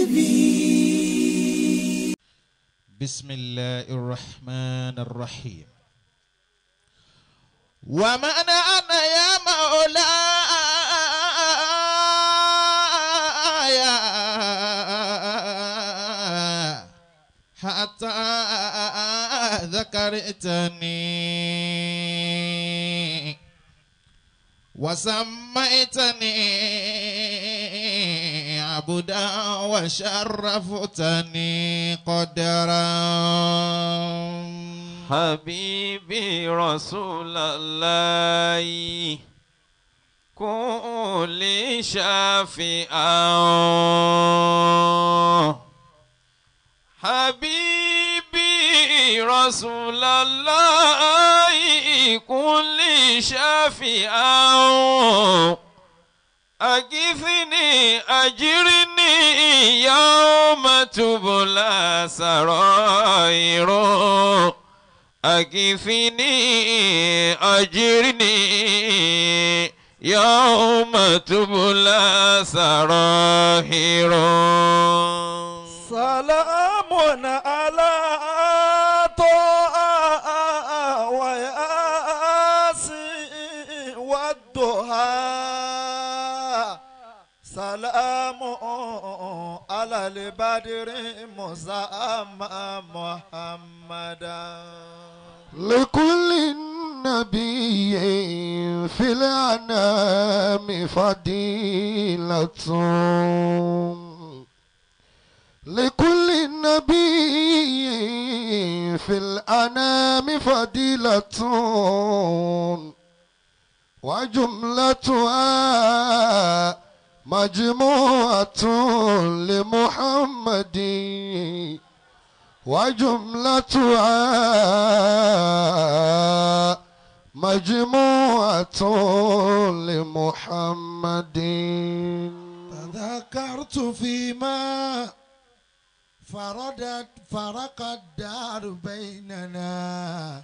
بسم الله الرحمن الرحيم ومن أنا يا مولاي حتى ذكرتني وسميتني عبدا وشرفتني قدرا حبيبي رسول الله كل شافئا حبيبي رسول الله كل شافئا أغثني أجرني يوم تبلى سرائر أغثني أجرني يوم تبلى سرائر سلام على طه وياسين والضحى سلام على البدر مسامى محمدا لكل نبي في الأنام فضيلة لكل نبي في الأنام فضيلة وجملتها مجموعة لمحمد وجملتها مجموعة لمحمد تذكرت فيما فردت فرق الدار بيننا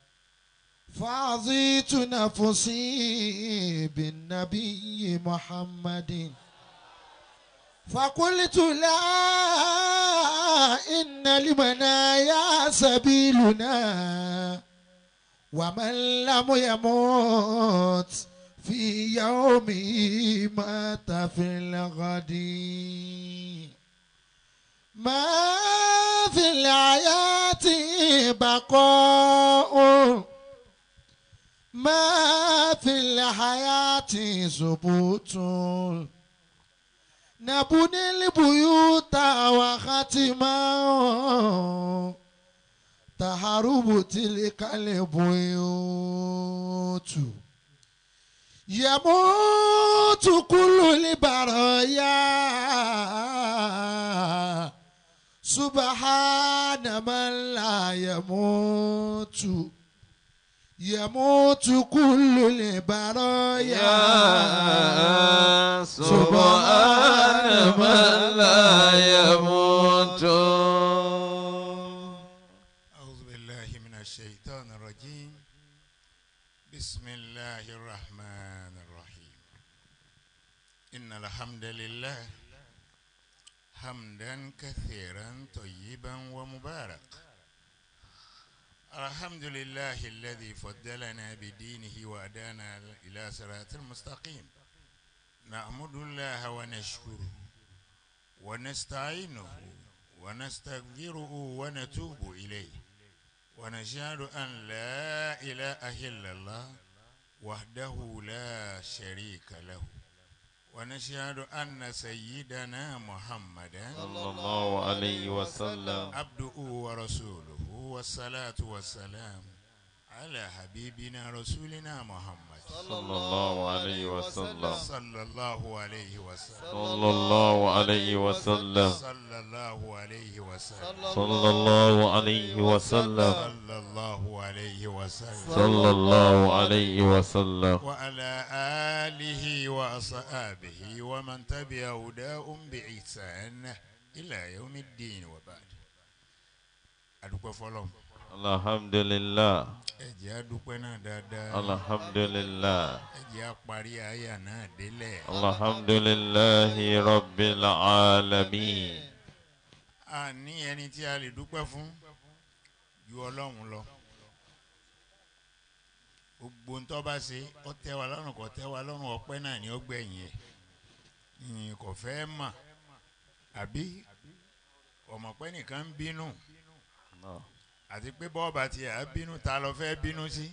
فعظيت نفسي بالنبي محمد فقلت لا إن لمنايا سبيلنا ومن لم يموت في يومه مات في الغد ما في الحياة بقاء ما في الحياة ثبوت نبني البيوت وختما تهرب تلك البيوت يموت كل البرايا سبحان من لا يموت يموت كل البرايا يا سبحان من لا يموت أعوذ بالله من الشيطان الرجيم بسم الله الرحمن الرحيم إن الحمد لله حمدا كثيرا طيبا ومبارك الحمد لله الذي فضلنا بدينه وأدانا إلى صراط المستقيم نعمد الله ونشكره ونستعينه ونستغفره ونتوب إليه ونشهد أن لا إله إلا الله وحده لا شريك له ونشهد أن سيدنا محمدا صلى الله عليه وسلم عبده ورسوله والصلاة والسلام على حبيبنا رسولنا محمد صلى الله عليه وسلم صلى الله عليه وسلم صلى الله عليه وسلم صلى الله عليه وسلم صلى الله عليه وسلم صلى الله عليه وسلم صلى الله عليه وسلم وعلى آله وأصحابه ومن تبع هداهم بإحسان إلى يوم الدين وبعد أدوك فلوم الحمد لله ẹ̀jẹ̀ adúpẹ́ náà dáadáa الحمد لله ẹ̀jẹ̀ apárí àyà náà délẹ̀ الحمد لله رب العالمين a ní ẹni tí a lè dúpẹ́ fún ju ọlọ́run lọ gbogbo ntọ́ bá ṣe ọ tẹ́ wa lọ́rùn kò tẹ́ wa lọ́rùn ọpẹ́ náà ni ó gbẹ̀yìn ẹ̀ ìyìn kò fẹ́ mà àbí ọmọpẹ́ nìkan ń bínú Allah. àti pé bọ́ọ̀bà tí a bínú ta lọ fẹ́ bínú sí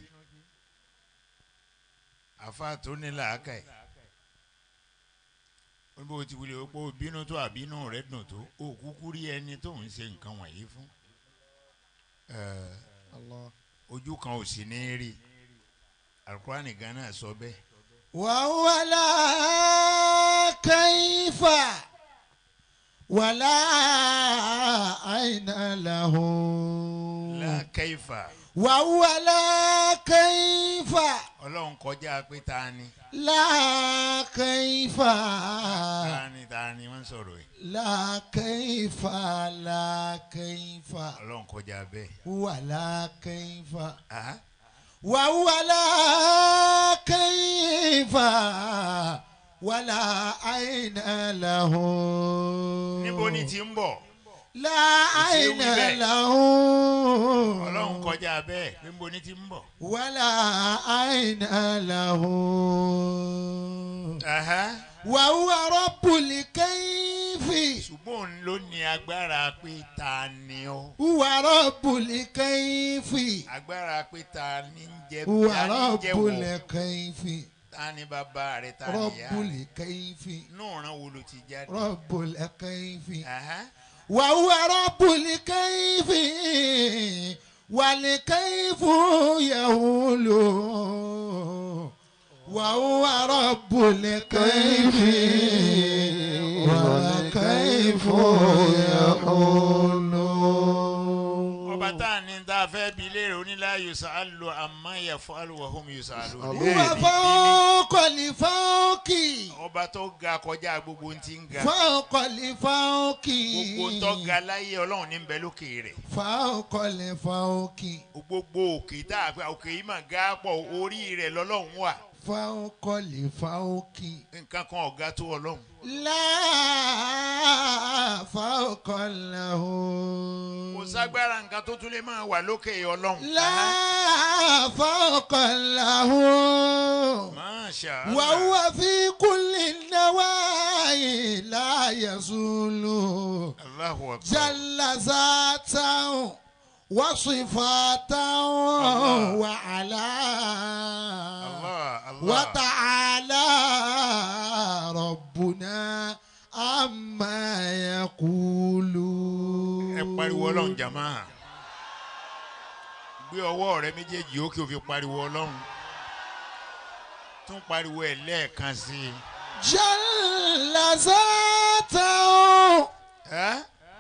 àfa tó ní làákà ẹ̀ wọ́n bó ti wuli pé o bínú tó àbínú rẹ̀ dùn tó o kúkú rí ẹni tó ń ṣe nǹkan wọ̀nyí fún Ẹ̀, ojú kan ò sì ní rí alukurani gan náà sọ bẹ́ẹ̀ وهو لا كيف ولا عين له lákẹ́yìfà وهو لا كيف ọlọ́run kọjá pé ta ni لا كيف ta ni ta ni wọ́n ń sọ̀rọ̀ ẹ̀ لا كيف لا كيف ọlọ́run kọjá bẹ́ẹ̀ هو لا كيف Aha. وهو لا كيف ولا عين له níbo ni ti ń bọ̀ لا عين wí bẹ́ẹ̀. له ọlọ́run kọjá bẹ́ẹ̀ pé níbo ni ti ń bọ̀. ولا عين له Aha. وهو رب الكيف ṣùgbọ́n òun ló ní agbára pé ta ni ọ́ هو رب الكيف agbára pé ta ni ń jẹ هو ta ni ń رب jẹ wọ̀ الكيف ta ni bàbá rẹ̀ ta ni رب ìyá rẹ̀ الكيف inú ọ̀ràn wo ló ti jáde. رب الكيف Aha. وهو رب الكيف والكيف يهول وهو رب الكيف والكيف يهول ọba tá a ní tá a fẹ́ bi léèrè onílà yusalu amma yafalu wa hum yusalu. هو فوق الفوق ọba tó ga kọjá gbogbo ohun tí ń ga فوق الفوق gbogbo tó ga láyé ọlọ́run ní bẹ lókè rẹ̀ فوق الفوق gbogbo òkè tá a fẹ́ òkè yìí mà ga pọ̀ orí rẹ̀ lọ́lọ́run wà فوق الفوق nǹkan kan ọ̀gá tó ọlọ́run. لا فوق له kò ságbára nǹkan tó tún lè máa wà lókè ọlọ́run. لا فوق له Masha Allah. وهو في كل النواحي لا يزول Allahu akbar. جل ذاته وصفاته الله. وعلا Allah Allah. وتعالى ربنا عما يقولون ẹ pariwo ọlọ́run jàmá gbé ọwọ́ rẹ méjèèjì ó kí o fi pariwo ọlọ́run tún pariwo ẹ̀ lẹ́ẹ̀kan sí i. جل ذاته Ẹ́?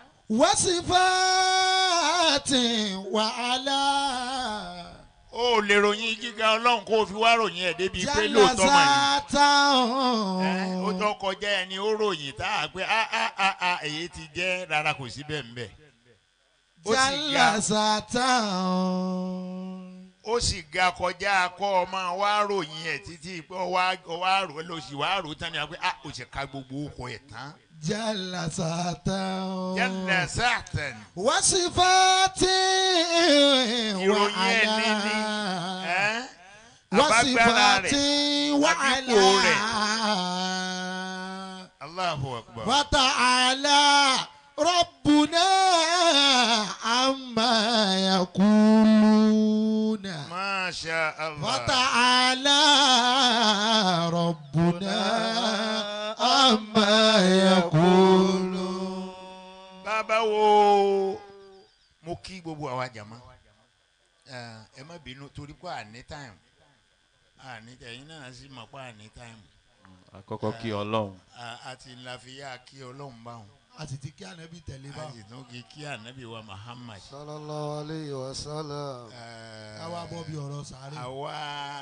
وصفاته وعلا ó lè ròyìn gíga ọlọ́run kó o fi wá ròyìn ẹ̀ débi pé جل lóòótọ́ mà ní. ذاته Ẹ́, ó tó kọjá ẹni ó ròyìn tá a pé a a a a èyí ti jẹ́ rárá kò sí bẹ́ẹ̀ mbẹ́. ó sì جل ga ذاته ó sì ga kọjá kọ́ ọ máa wá ròyìn ẹ̀ títí pé ọ wá ọ wá rò lọ sí wá rò tán ni a pé a ò sì ka gbogbo okò ẹ̀ tán. جل ذاته jẹ́nà sátẹ̀n وصفاته ìròyìn ẹ̀ ní ní وعلا ẹ́ àbágbára rẹ̀ وصفاته وعلا àbíkò rẹ̀. Allahu akbar. وتعالى ربنا عما يقولون Masha Allah. وتعالى ربنا عما يقولون bàbá wo mo kí gbogbo àwa jàmá ẹ ẹ má bínú torí pé àní táìmù àní ẹ̀yin náà sì mọ̀ pé àní táìmù àkọ́kọ́ kí ọlọ́run àti ńláfíà kí ọlọ́run bá wọn àti tí kí ànábì tẹ̀lé bá àti tún kí kí ànábì wa Muhammad. sallallahu alayhi wa sallam. ẹ, káwá bọ́ bí ọ̀rọ̀ sàárè àwa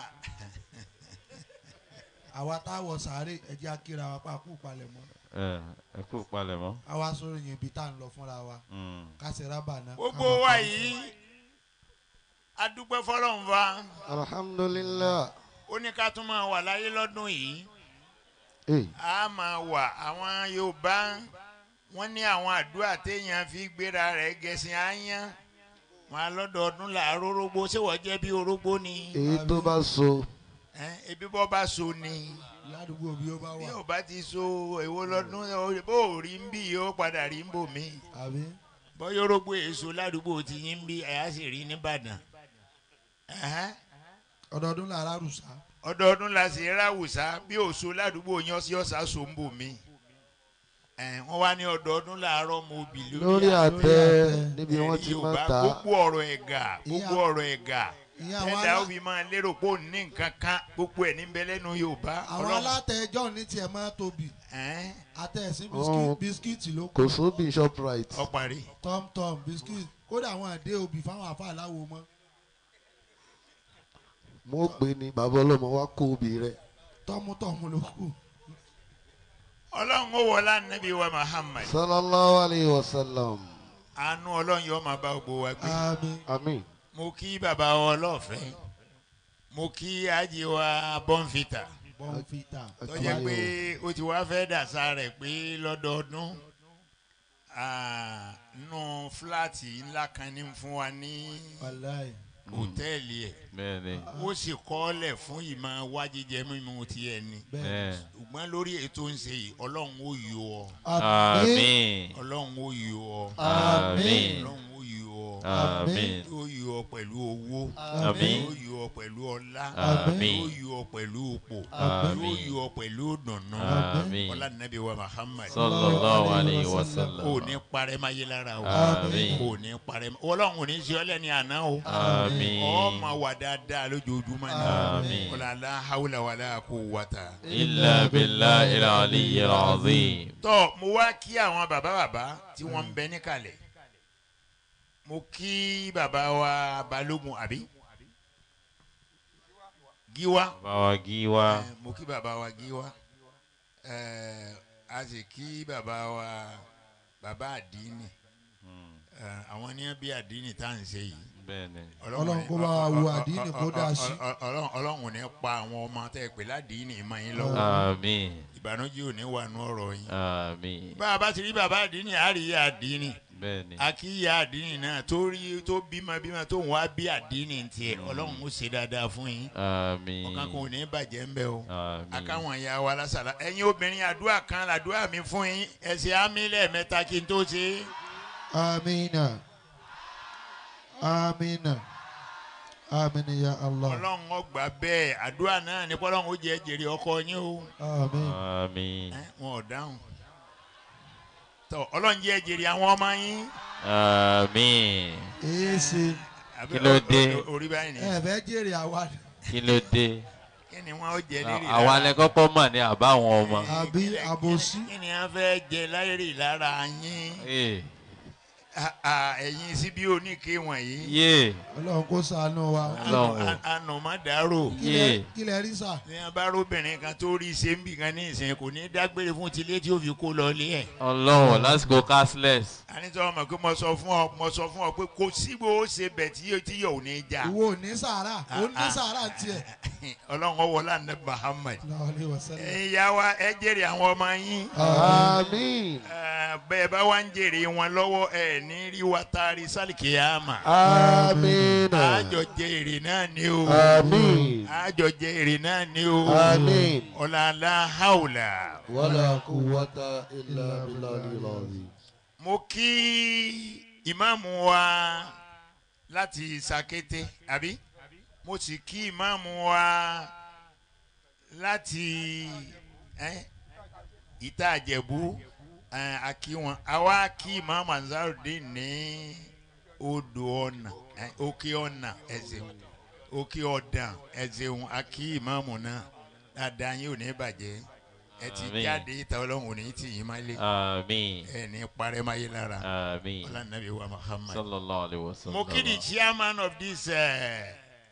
àwa táwọ̀ sàárè ẹ̀jẹ̀ akíra wa pa kú palẹ̀ mọ́ ẹ ẹ kú palẹ̀mọ́. àwa sọ̀rọ̀ yẹn ibi tá à ń lọ fúnra wa Mm. kásẹ̀ rábà náà. gbogbo wa yìí adúpẹ́ fọlọ́run fa alhamdulillah. ó ní ká tún máa wà láyé lọ́dún yìí Hey. a máa wà àwọn Yorùbá wọ́n ní àwọn àdúrà téèyàn fi gbéra rẹ̀ gẹ̀ẹ́sìn áyán wọn alọ́dọọdún làárọ̀ orógbó ṣé wọ́n jẹ́ bí orógbó ni èyí tó bá so Ẹ́n, ebi bọ́ bá so ni ládùúgbò bí ó bá bí wà ò bá ti so èwo lọ́dún bó ò rí ń bí yóò padà rí ń bò mí àbí bọ́yọ̀ orógbó èso ládùúgbò ti yín ń bí ẹ̀yà sì rí nìbàdàn Ẹ̀hẹ́n. ọdọọdún làrá rùsà ọdọọdún la sì ráwùsá bí òso ládùúgbò yan sí ọ̀sà so ń bò mí Ẹ̀, wọ́n wá ní ọdọọdún làárọ̀ mo bì lórí àtẹ àtẹ. níbi wọ́n ti Ẹ̀rí máa Yorùbá, ta gbogbo ọ̀rọ̀ ẹ̀gà gbogbo Ìyá- ọ̀rọ̀ ẹ̀gà ìyẹn àwọn tẹ́lẹ̀ ó alá- fi máa lérò pé òun ní nǹkan kan gbogbo ẹ̀ níbẹ̀ lẹ́nu Yorùbá àwọn Ọlọ́run- alátẹjọ́ ní tiẹ̀ máa tóbi Ẹ́n, àtẹ̀sí Oh. bisikíìtì ló kò sóbì shoprite ó parí tọ́mtọ́m bisikíìtì kódà àwọn àdé obì fáwọn àfa aláwo mọ́ mo pè ní bàbá ọlọ́mọ wa kó obì rẹ tọ́mútọ́mú ló kù Ọlọ́run ó wọlá nàbí wa Muhammad sallallahu alayhi wa sallam àánú Ọlọ́run yóò máa bá gbogbo wa gbé àmín àmín mo kí bàbá wa ọlọ́ọ̀fẹ́ mo kí ájì wa bọ́ǹfìtà bọ́ǹfìtà tó jẹ́ pé ó ti wá fẹ́ dàsa rẹ̀ pé lọ́dọọdún ah, nínú fúláàtì ńlá kan ní fún wa ní wàláì hòtẹ́ẹ̀lì ẹ̀ bẹ́ẹ̀ ni ó sì kọ́lẹ̀ fún ìmọ̀ wá jíjẹ mímu tiẹ̀ ni bẹ́ẹ̀ bẹ́ẹ̀ ṣùgbọ́n lórí ètò ń ṣe yìí ọlọ́run ó yọ ọ àmín ọlọ́run ó yọ ọ àmín ọlọ́run ó yọ ọ àmín ó yọ ọ pẹ̀lú owó àmín ó yọ ọ pẹ̀lú ọlá àmín ó yọ ọ pẹ̀lú òpò Àmín. ó yọ ọ pẹ̀lú dùnnú àmín ọlá nàbí wa Muhammad sallallahu alayhi wa sallam kò ní parẹ́ máa yé lára o àmín kò ní parẹ́ máa ọlọ́run ò ní ṣe ọ́ lẹ́ni àná o àmín ọmọ wà dáadáa lójoojúmọ́ ni Àmín. ọlá la hawla wala quwwata. illa billahi al-aliyyil azim tọ́ mo wá kí àwọn bàbá bàbá tí wọ́n ń bẹ níkàlẹ̀ mo kí bàbá wa balógun àbí gíwá báwa gíwá Eh, mo kí bàbá wa gíwá Eh, a sì kí bàbá wa bàbá àdínì Eh, àwọn ní bí àdínì tá à ń ṣe yìí bẹ́ẹ̀ ni Ọlọ́run kó bá wa wo àdínì kó dá sí. ọlọ́run ọlọ́run ò ní pa àwọn ọmọ tẹ́ ẹ pè ládìínì mọ́ yín lọ́wọ́ àmín ìbànújẹ́ ò ní wà nú ọ̀rọ̀ yín. àmín bá a bá ti rí bàbá àdínì á rí ìyá àdínì bẹ́ẹ̀ ni akíyà àdínì náà tó rí tó bímọ bímọ tó ń wá bí àdínì tiẹ̀ ọlọ́run ó ṣe dáadáa fún yín àmín ọ̀kan kan ò ní bàjẹ́ ń bẹ o àmín akáwọn ìyá wa lásàlá ẹ̀yin obìnrin àdúrà kan làdúrà mi fún yín ẹ̀sìn àmì lẹ́ẹ̀mẹ́ta kí n tó ṣe é. amina amina amina ya allah ọlọ́run ọgbà bẹ́ẹ̀ àdúrà náà ní kọ́lọ́run ó jẹ́ jèrè ọkọ yín o amin àmín Ẹ́, wọn ò dáhùn tọ ọlọ́run jẹ́ jèrè àwọn ọmọ yín. àmín èsì Àbí Kí ló o- dé? o- orí báyìí ni ẹ fẹ́ jèrè àwa kí ló dé kí ni wọn ó jẹ lérí àwa lẹ kọ́kọ́ mọ̀ ní àbáwọn ọmọ àbí àbòsí kí ni wọn fẹ́ jẹ láyèrè lára yín ee À- à, ẹ̀yin síbí oníke wọ̀nyí yé ọlọ́run kó ṣàánú wa Ọlọ́run. ànàmọ́dárò yé kílẹ̀ rí sà ní abáròbìnrin kan tó rí ṣe ń bì kan ní ìsìn kò ní dágbére fún tilé tí ó fi kó lọ lé ẹ̀. ọlọ́run lásìkò cashless anítọ́ ọmọ pé mo sọ fún ọ mo sọ fún ọ pé kò sígbó ó ṣe bẹ̀ tí yóò- tí yóò ò ní já ìwọ ò ní sàárà ó ní Ah, sàárà tiẹ̀ ọlọ́run ọwọ́ lánàá Muhammad láwọlé wàsálà ẹ̀yin ìyá wa ẹ jèrè àwọn ọmọ yín. àmín Eh, bẹ́ẹ̀ bá wá ń jèrè wọn lọ́wọ́ ẹ̀ ní rí wa taari sálìkìyàmà. àmín àjọ jẹ èrè náà ni o. àmín àjọ jẹ èrè náà ni o. àmín ọ̀làlá haúlà. wàlá quwwata illa billahil azim. mo kí ìmáàmù wa láti Sàkété àbí mo sì kí ìmáàmù wa láti eh, Ìta Àjẹ̀bú eh, akí wọn àwa kí ìmáàmù Ansarudeen ní odò ọ̀nà eh, òkè ọ̀nà ẹ̀sìn òkè ọ̀dàn ẹ̀sìn akí ìmáàmù náà dáadáa yín ò ní bàjẹ́ ẹ ti Àmín. jáde ìta ọlọ́run ò ní tì yín má lé àmín ẹ ní parẹ́ máyé lára àmín ọlànàbí wa Muhammad. sallallahu alayhi wa sallam mo kí the chairman of this uh,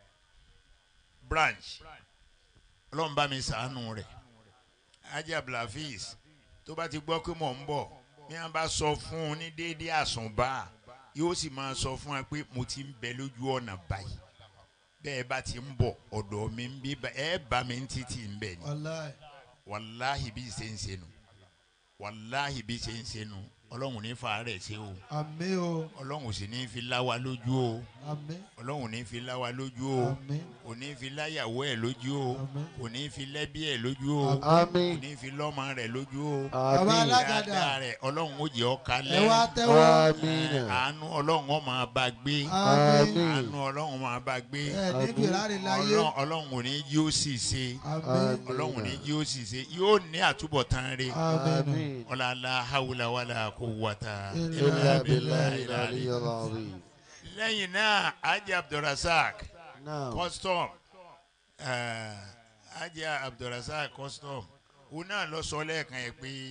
branch ọlọ́run bá mi sàánú rẹ̀ ajé abdulhafiz tó bá ti gbọ́ pé mò ń bọ̀ bí wọ́n bá sọ fún un ní déédéé àsùnbà yóò sì máa sọ fún wa pé mo ti ń bẹ lójú ọ̀nà báyìí bẹ́ẹ̀ bá ti ń bọ̀ ọ̀dọ̀ mi ń bí bá- ẹ bá mi ń títì ń bẹ̀ ni wàláì wàláhì bí ṣe ń ṣe nu wàláhì bí ṣe ń ṣe nu ọlọ́run ní fa rẹ̀ ṣe o àmín o ọlọ́run sì ní fi lá wa lójú o àmín ọlọ́run ní fi lá wa lójú o àmín kò ní fi láyàwó ẹ̀ lójú o àmín. kò ní fi lẹ́bí ẹ̀ lójú o kò Àmín. ní fi lọ́mọ rẹ̀ lójú o bàbá Àmín. alágàdà dáadáa rẹ̀ ọlọ́run ó jẹ́ ọ́ ẹ kalẹ̀ wá tẹ́wọ́ Àmín. àánú ọlọ́run ó máa bá gbé àmín Àmín. àánú ọlọ́run máa bá gbé ẹ níbi ìrárí láyé ọlọ́run ọlọ́run ò ní jí ó sì ṣe àmín ọlọ́run ò ní jí ó sì ṣe yóò ní àtúbọ̀tán rẹ̀ àmín Àmín. ọ̀làlá hawla wàlà kó wàtà Illa إلا بالله العلي العظيم lẹ́yìn náà ajé abdulrasaq نعم custom eh, ajé abdulrasaq custom òun náà lọ sọ lẹ́ẹ̀kan yẹn pé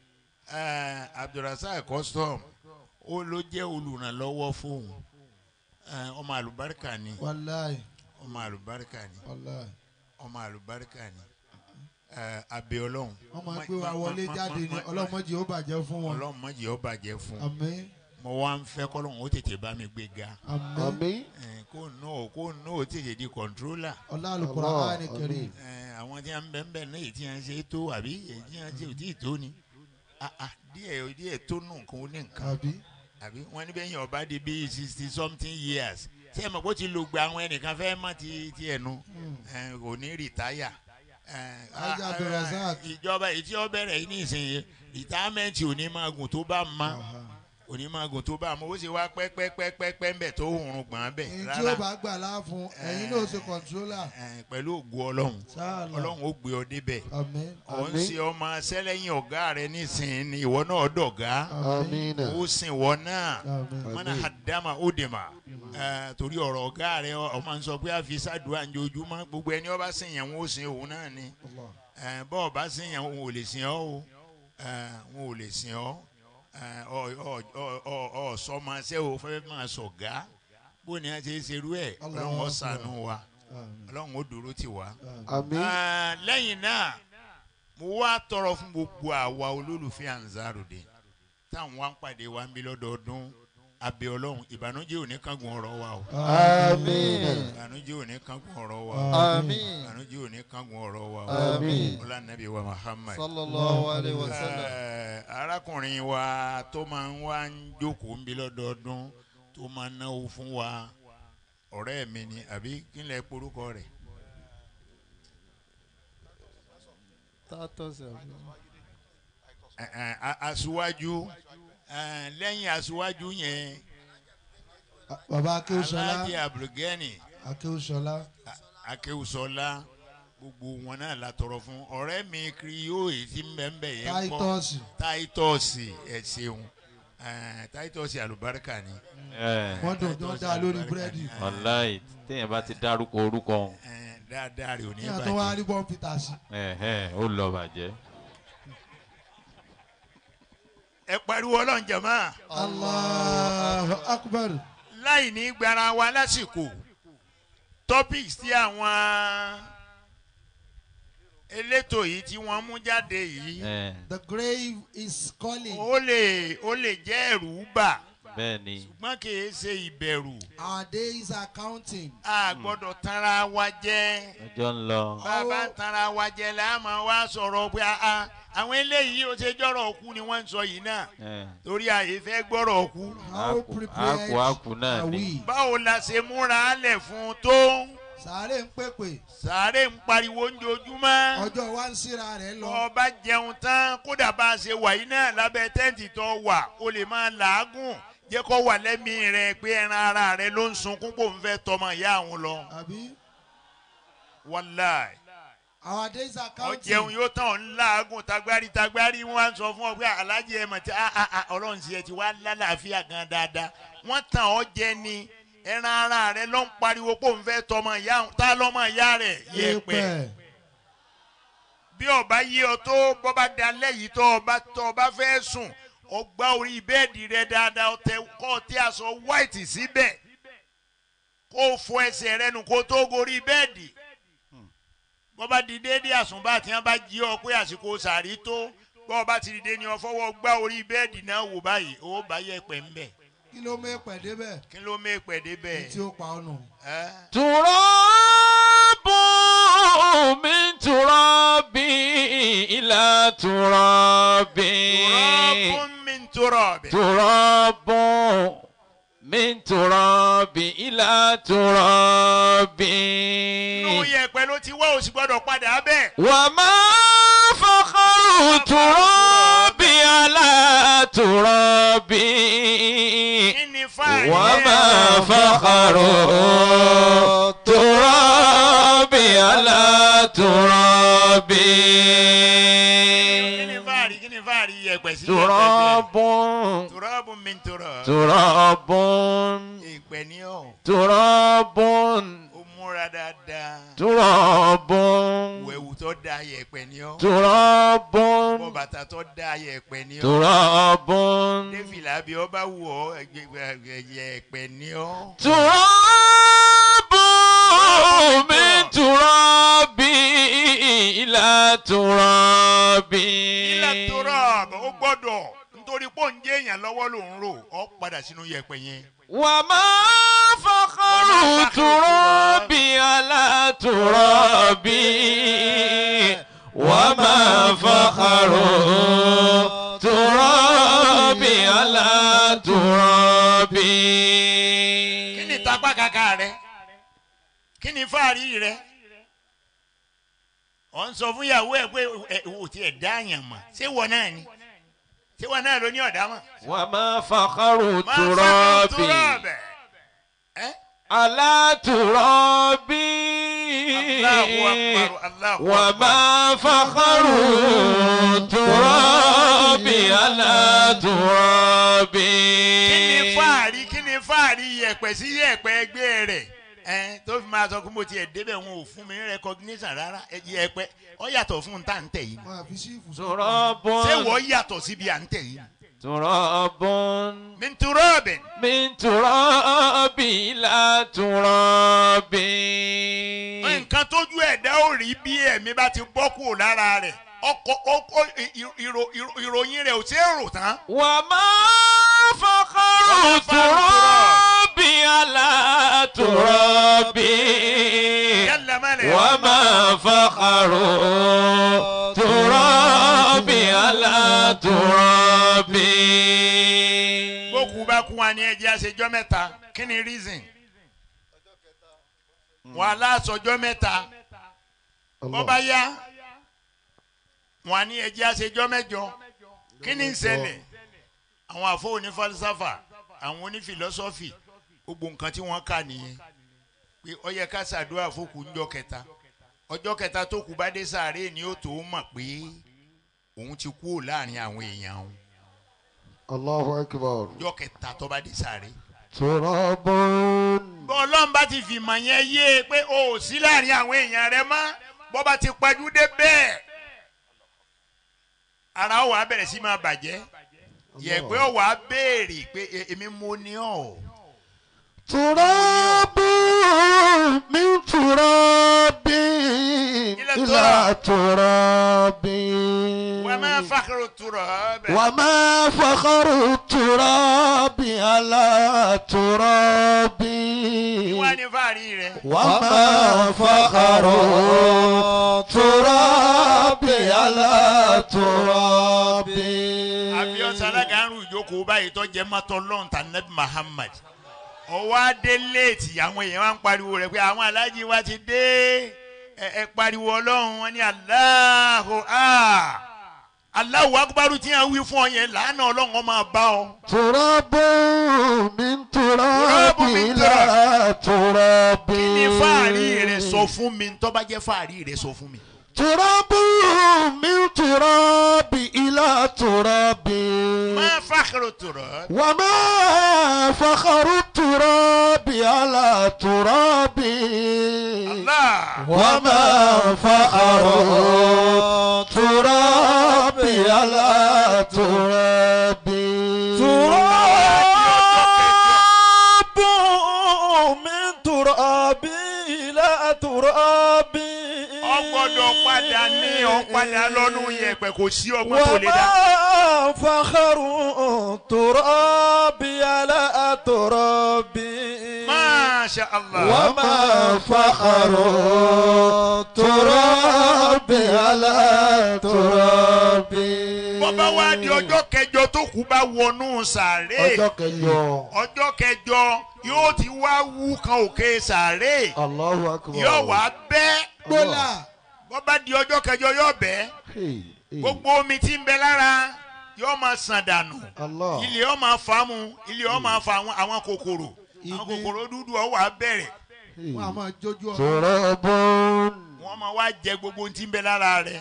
eh, abdulrasaq custom ó ló jẹ́ olùrànlọ́wọ́ fóun Eh, ọmọ àlùbáríkà ni wàláì ọmọ àlùbáríkà ni wàláì ọmọ àlùbáríkà ni Eh, abẹ ọlọ́run wọ́n máa gbé wa wọlé jáde ní ọlọ́mọdé ó bàjẹ́ fún wọn ọlọ́run má jẹ́ ó bàjẹ́ fún àmín mo wá ń fẹ́ kọ́lọ́run ó tètè bá mi gbé ga àmín آمين Eh, kó náà kó náà ó tètè di kọ̀ńtrólà ọlá alukura Allah, áni kiri àmín. Eh, àwọn tí wọn bẹ ń bẹ náà èyí tí wọn ṣe tó àbí èyí tí wọn ṣe ò tí ì tó ni Ah, ah, díẹ̀ díẹ̀ tó nù nǹkan ó ní nǹkan àbí àbí wọn níbẹ̀ yẹn ọba di bíi sixty something years ṣé ẹ mọ̀ kó ti lo gba àwọn ẹnìkan fẹ́ mọ́ ti ti ẹnu kò ní rìtáyà. Eh, Ajá ah, Abdulrasaq. ìjọba èyí tí ó bẹ̀rẹ̀ yìí nísìnyí rìtámẹ́ǹtì ò ní máa gùn tó bá ma ò ní máa gùn tó bá ma ó sì wá pẹ́pẹ́pẹ́pẹ́ ń bẹ̀ tó hùrùn gbọ̀n bẹ̀ èyí tí rárá ó bá gbà láàfún ẹ̀yin náà ó ṣe kọ̀ntrólà Eh, pẹ̀lú ògùn ọlọ́run sáàlà ọlọ́run ó gbé ọ débẹ̀ àmín ọ̀ ń Àmín. ṣe ọmọ sẹ́lẹ̀yìn ọ̀gá rẹ nísìnyí ni ìwọ náà dọ̀gá àmín آمين ó sìn wọ náà àmín mọ́nà àdámà ó dè mà Eh, torí ọ̀rọ̀ ọ̀gá rẹ ọ máa ń sọ pé àfi sàdúrà ń jojúmọ́ gbogbo ẹni ọba sìn yẹn wọn ó sìn òun náà ni Allah. Eh, bọ́ọ̀ bá sìn yẹn wọn ò lè sìn ọ́ o Eh, wọn ò lè sìn ọ́ Eh, ọ- ọ- ọ- ọ- ọ sọmaṣẹ́ o fẹ́ máa sọ̀gá bó ni a ṣe é ṣerú ẹ̀ Allahu ọlọ́run ó Akbar. ṣàánú wa àmín ọlọ́run ó dúró tì wá. آمين Ah, lẹ́yìn náà mo wá tọrọ fún gbogbo àwa olólùfẹ́ Ansarudeen táwọn wá ń pàdé wa ń bí lọ́dọọdún abẹ́ ọlọ́run ìbànújẹ́ ò ní kángun ọ̀rọ̀ wa o آمين ìbànújẹ́ ò ní kángun ọ̀rọ̀ wa o آمين ìbànújẹ́ ò ní kángun ọ̀rọ̀ wa o آمين ọlànàbí wa Muhammad. صلى الله عليه وسلم Eh, arákùnrin wa tó máa ń wá ń jókòó ń bí lọ́dọọdún tó máa ń náwó fún wa ọ̀rẹ́ mi ni àbí kí n lè porúkọ rẹ̀. Eh, eh, a- aṣíwájú eh, lẹ́yìn aṣíwájú yẹn bàbá akéwùsọlá alájẹ abdulgani akéwùsọlá akéwùsọlá gbogbo wọn náà la tọrọ fún ọ̀rẹ́ mi kiri yóò èyí tí ń bẹ ń bẹ yẹn kọ́ táítọ́ọ̀sì táítọ́ọ̀sì ẹ̀ ṣeun Eh, táítọ́ọ̀sì àlùbáríkà ni ẹ wọ́n dùn tó dá lórí búrẹ́dì wàláì téèyàn bá ti dárúkọ orúkọ òun Eh, dáadáa rẹ̀ ò ní ní àtọ́ wá bàjẹ́ rí bọ́ǹ peter sí ẹ̀hẹ́n, ó lọ bàjẹ́. ẹ pariwo ọlọ́run jẹ̀mọ́ Allahu akbar láì ní gbara wa lásìkò topics tí àwọn elétò yìí tí wọ́n mú jáde yìí ẹ the grave is calling ó lè ó lè jẹ́ ẹ̀rù bà bẹ́ẹ̀ ni ṣùgbọ́n kì í ṣe ìbẹ̀rù our days are counting a gbọ́dọ̀ tanra wa jẹ́ ọjọ́ ń lọ. bàbá tanra wa jẹ́ la máa wá sọ̀rọ̀ pé a- a- àwọn eléyìí ó ṣe jọ́rọ̀ ọkú ni wọ́n ń sọ yìí náà ẹ torí àyè fẹ́ gbọ́rọ̀ ọkú how Àkù- prepared àkù- àkù náà are ni. we báwo la ṣe múra lẹ̀ fún un tó sàárè ń pèpè sàárè ń pariwo ojoojúmọ́ ọjọ́ wa ń síra rẹ̀ lọ ọba jẹun tán kódà bá a ṣe wà yìí náà lábẹ́ tẹ́ǹtì tó wà ó lè máa làágùn jẹ́ kó wà lẹ́mìí rẹ pé ẹran ara rẹ ló ń sunkún kó ń fẹ́ tọmọ ìyá àwọn lọ àbí wàláì our days are ọ counting jẹun yóò tán ọ̀ ń làágùn tagbárí tagbárí wọn á sọ fún ọ pé alájẹ ẹ mọ̀ tí a a a ọlọ́run sì ẹ ti wá lálàáfíà gan dáadáa wọ́n tàn ọ́ jẹ ni ẹran ara rẹ ló ń pariwo kó ń fẹ́ tọmọ ìyá àwọn tá lọ́mọ ìyá rẹ̀ yẹpẹ̀ Yẹ̀pẹ̀. bí ọba yí ọ tó bọba dalẹ yìí tó ọba tó ọba fẹ́ sùn ọgbà orí bẹ́ẹ̀dì rẹ dáadáa ọtẹ kọ ọtí aṣọ white síbẹ̀ kó o fọ ẹsẹ̀ rẹ nù kó o tó gorí bẹ́ẹ̀dì bọba di déédéé àsùnbà tí wọn bá jí ọ pé àsìkò sàrí tó bọba ti dìde ni ọ fọwọ́ gbá orí bẹ́ẹ̀dì náà wò báyìí ó bá yẹ pẹ̀ ń bẹ̀ kí ló mú èpè débẹ̀ kí ló mé pẹ̀ débẹ̀ tí ó pa ọ́ nù. ẹ́ tùrọ́bù mi tùrọ́bì ilà tùrọ́bì. tùrọ́bù mi tùrọ́bì turab. تراب من تراب إلى تراب inú yẹ̀pẹ̀ ló ti wá òsì gbọ́dọ̀ padà bẹ́ẹ̀. وما فخر تراب على تراب kí ni fáàrí وما ẹ̀? فخر تراب على تراب kí ni fáàrí kí ni fáàrí yẹ̀pẹ̀ sí yẹ̀pẹ̀ تراب bẹ́ẹ̀? turabu min turab. تراب ìpẹ́ ní ọ̀ تراب ó múra dáadáa. تراب wẹ̀wù tó da yẹ̀pẹ̀ ní ọ́. تراب bọ́ bàtà tó da yẹ̀pẹ̀ ní ọ́. تراب défìlà bí ọ bá wù ọ́ ẹgbẹ́ yẹ̀pẹ̀ ní ọ́. تراب من تراب إلى تراب ilẹ̀ turab ó gbọ́dọ̀ nítorí pé òun jẹ́ èèyàn lọ́wọ́ ló ń rò ọ́ padà sínú yẹ̀pẹ̀ yẹn. وما فخر تراب على تراب وما فخر تراب على تراب kí ni tapá kaka rẹ kí ni fáàrí rẹ ọ ń sọ fún ìyàwó ẹ pé ẹ ò tiẹ̀ dá àyàn mọ̀ ṣé wọ náà ni ṣé wọ náà ló ní ọ̀dá mọ̀. وما فخر máa fẹ́ تراب turabẹ̀. ẹ́ على تراب Allahu akbar Allahu akbar. وما فخر تراب على تراب kí ni fáàrí kí ni fáàrí yẹ̀pẹ̀ sí yẹ̀pẹ̀ ẹgbẹ́ rẹ̀ ẹ tó fi máa sọ pé mo tiẹ̀ débẹ̀ wọn ò fún mi ní recognition rárá ẹ yẹ̀pẹ̀ ọ yàtọ̀ fún ta ń tẹ̀ yìí máa fi sí ìfùsọ. تراب ṣé wọ́n yàtọ̀ síbi à ń tẹ̀ yìí. تراب min turabin من تراب إلى تراب nǹkan tójú ẹ̀dá ò rí bí ẹ̀mí bá ti bọ́ kúrò lára rẹ̀ ọkọ̀ ọkọ̀ ìrò- ìrò- ìròyìn rẹ̀ ò ṣeé rò tán. وما فخر وما فخر تراب على تراب yálà mẹ́lẹ̀ وما فخر تراب على تراب bókù bá kú wa ní ẹjẹ́ àṣejọ́ mẹ́ta kí ni reason wọn aláṣọjọ́ mẹ́ta bọ́ bá yá wọn ní ẹjẹ́ àṣejọ́ mẹ́jọ kí ni ń ṣẹlẹ̀ àwọn àfọ onífàlísàfà àwọn onífìlọ́sọ́fì gbogbo nǹkan tí wọ́n kà nìyẹn pé ó yẹ ká ṣàdúrà fókù ńjọ́ kẹta ọjọ́ kẹta tó kù bá dé sàárè ni ó tó mọ̀ pé òun ti kú láàrin àwọn èèyàn òun Allahu akbar. ọjọ́ kẹta tó bá dé sàárè. Turabun. bọ́ọ̀lọ́n bá ti fìmọ̀ yẹn yé e pé o ò sí láàrin àwọn èèyàn rẹ mọ́ bọ́ bá ti pajú dé bẹ́ẹ̀ ara ó wàá bẹ̀rẹ̀ sí máa bàjẹ́ yẹ̀pẹ́ ó wàá béèrè pé "E- èmi mo ní ọ̀ Turabun min turabin Ila ila turabin. wà á máa fàkàrọ̀ turọ̀ bẹ́ẹ̀. وما فخر التراب على تراب wá ní fàárí rẹ. وما فخر التراب على تراب àbíọ́sà alága ń rú ìjókòó báyìí tó jẹ́ mọ́tò lọ́ǹtà nabi muhammad ọwọ́ adé léètì àwọn èèyàn wá ń pariwo rẹ̀ pé àwọn aláàjì wa ti dé ẹ ẹ pariwo ọlọ́run wọn ní aláhùn áà aláwọ̀ akúbárù tí wọ́n wí fún ọ yẹn làánà ọlọ́run ọ máa bá ọ. تراب من تراب تراب من إلى تراب kí ni fáàrí rẹ sọ fún mi tó bá jẹ́ fáàrí rẹ sọ fún mi. تراب من تراب إلى تراب máa fàkàrọ̀ tòrọ̀ وما فخر التراب على تراب Allah. وما فخر التراب على تراب تراب من تراب إلى تراب ọ gbọ́dọ̀ padà ní ọ padà lọ́nu yẹ̀pẹ̀ kò sí ọgbọ́n tó lè dá. وما فخر تراب على تراب Masha Allah. وما فخر التراب على تراب bọ́bá wá di ọjọ́ kẹjọ tó kú bá wọnú sàárè ọjọ́ kẹjọ ọjọ́ kẹjọ yóò ti wá wú kan òkè sàárè Allahu akbar yóò wá bẹ́ gbólà bọ́bá di ọjọ́ kẹjọ yóò bẹ́ Hey, hey. gbogbo omi tí ń bẹ lára yóò máa sàn dànù Allah ilé yóò máa fà á mu ilé yóò máa fa àwọn àwọn kòkòrò àwọn Ìgbín. kòkòrò dúdú ọ̀ wá bẹ̀rẹ̀ Hey. wọn a máa jójú ọ̀rọ̀ turabun wọ́n máa wá jẹ gbogbo ohun tí ń bẹ lára rẹ̀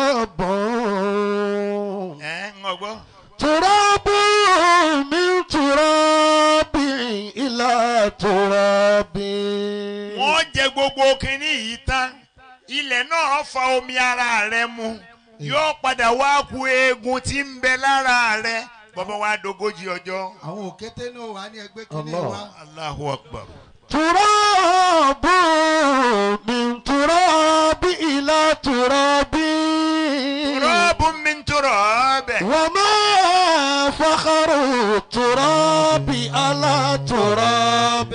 turabun ẹ̀ ń gbọ́. turabun min turabi ila turabi. wọ́n jẹ gbogbo kínní yìí tán ilẹ̀ náà fa omi ara rẹ̀ mu yóò padà wá ku eegun tí ń bẹ lára rẹ̀ bọ́bá wa dogójì ọjọ́ àwọn òkété náà wà ní ẹgbẹ́ kínní Allah. wa Allahu Akbar. تراب من تراب إلى تراب rọ́ọ̀bù mi ń tọrọ ọbẹ̀. وما فخر التراب على تراب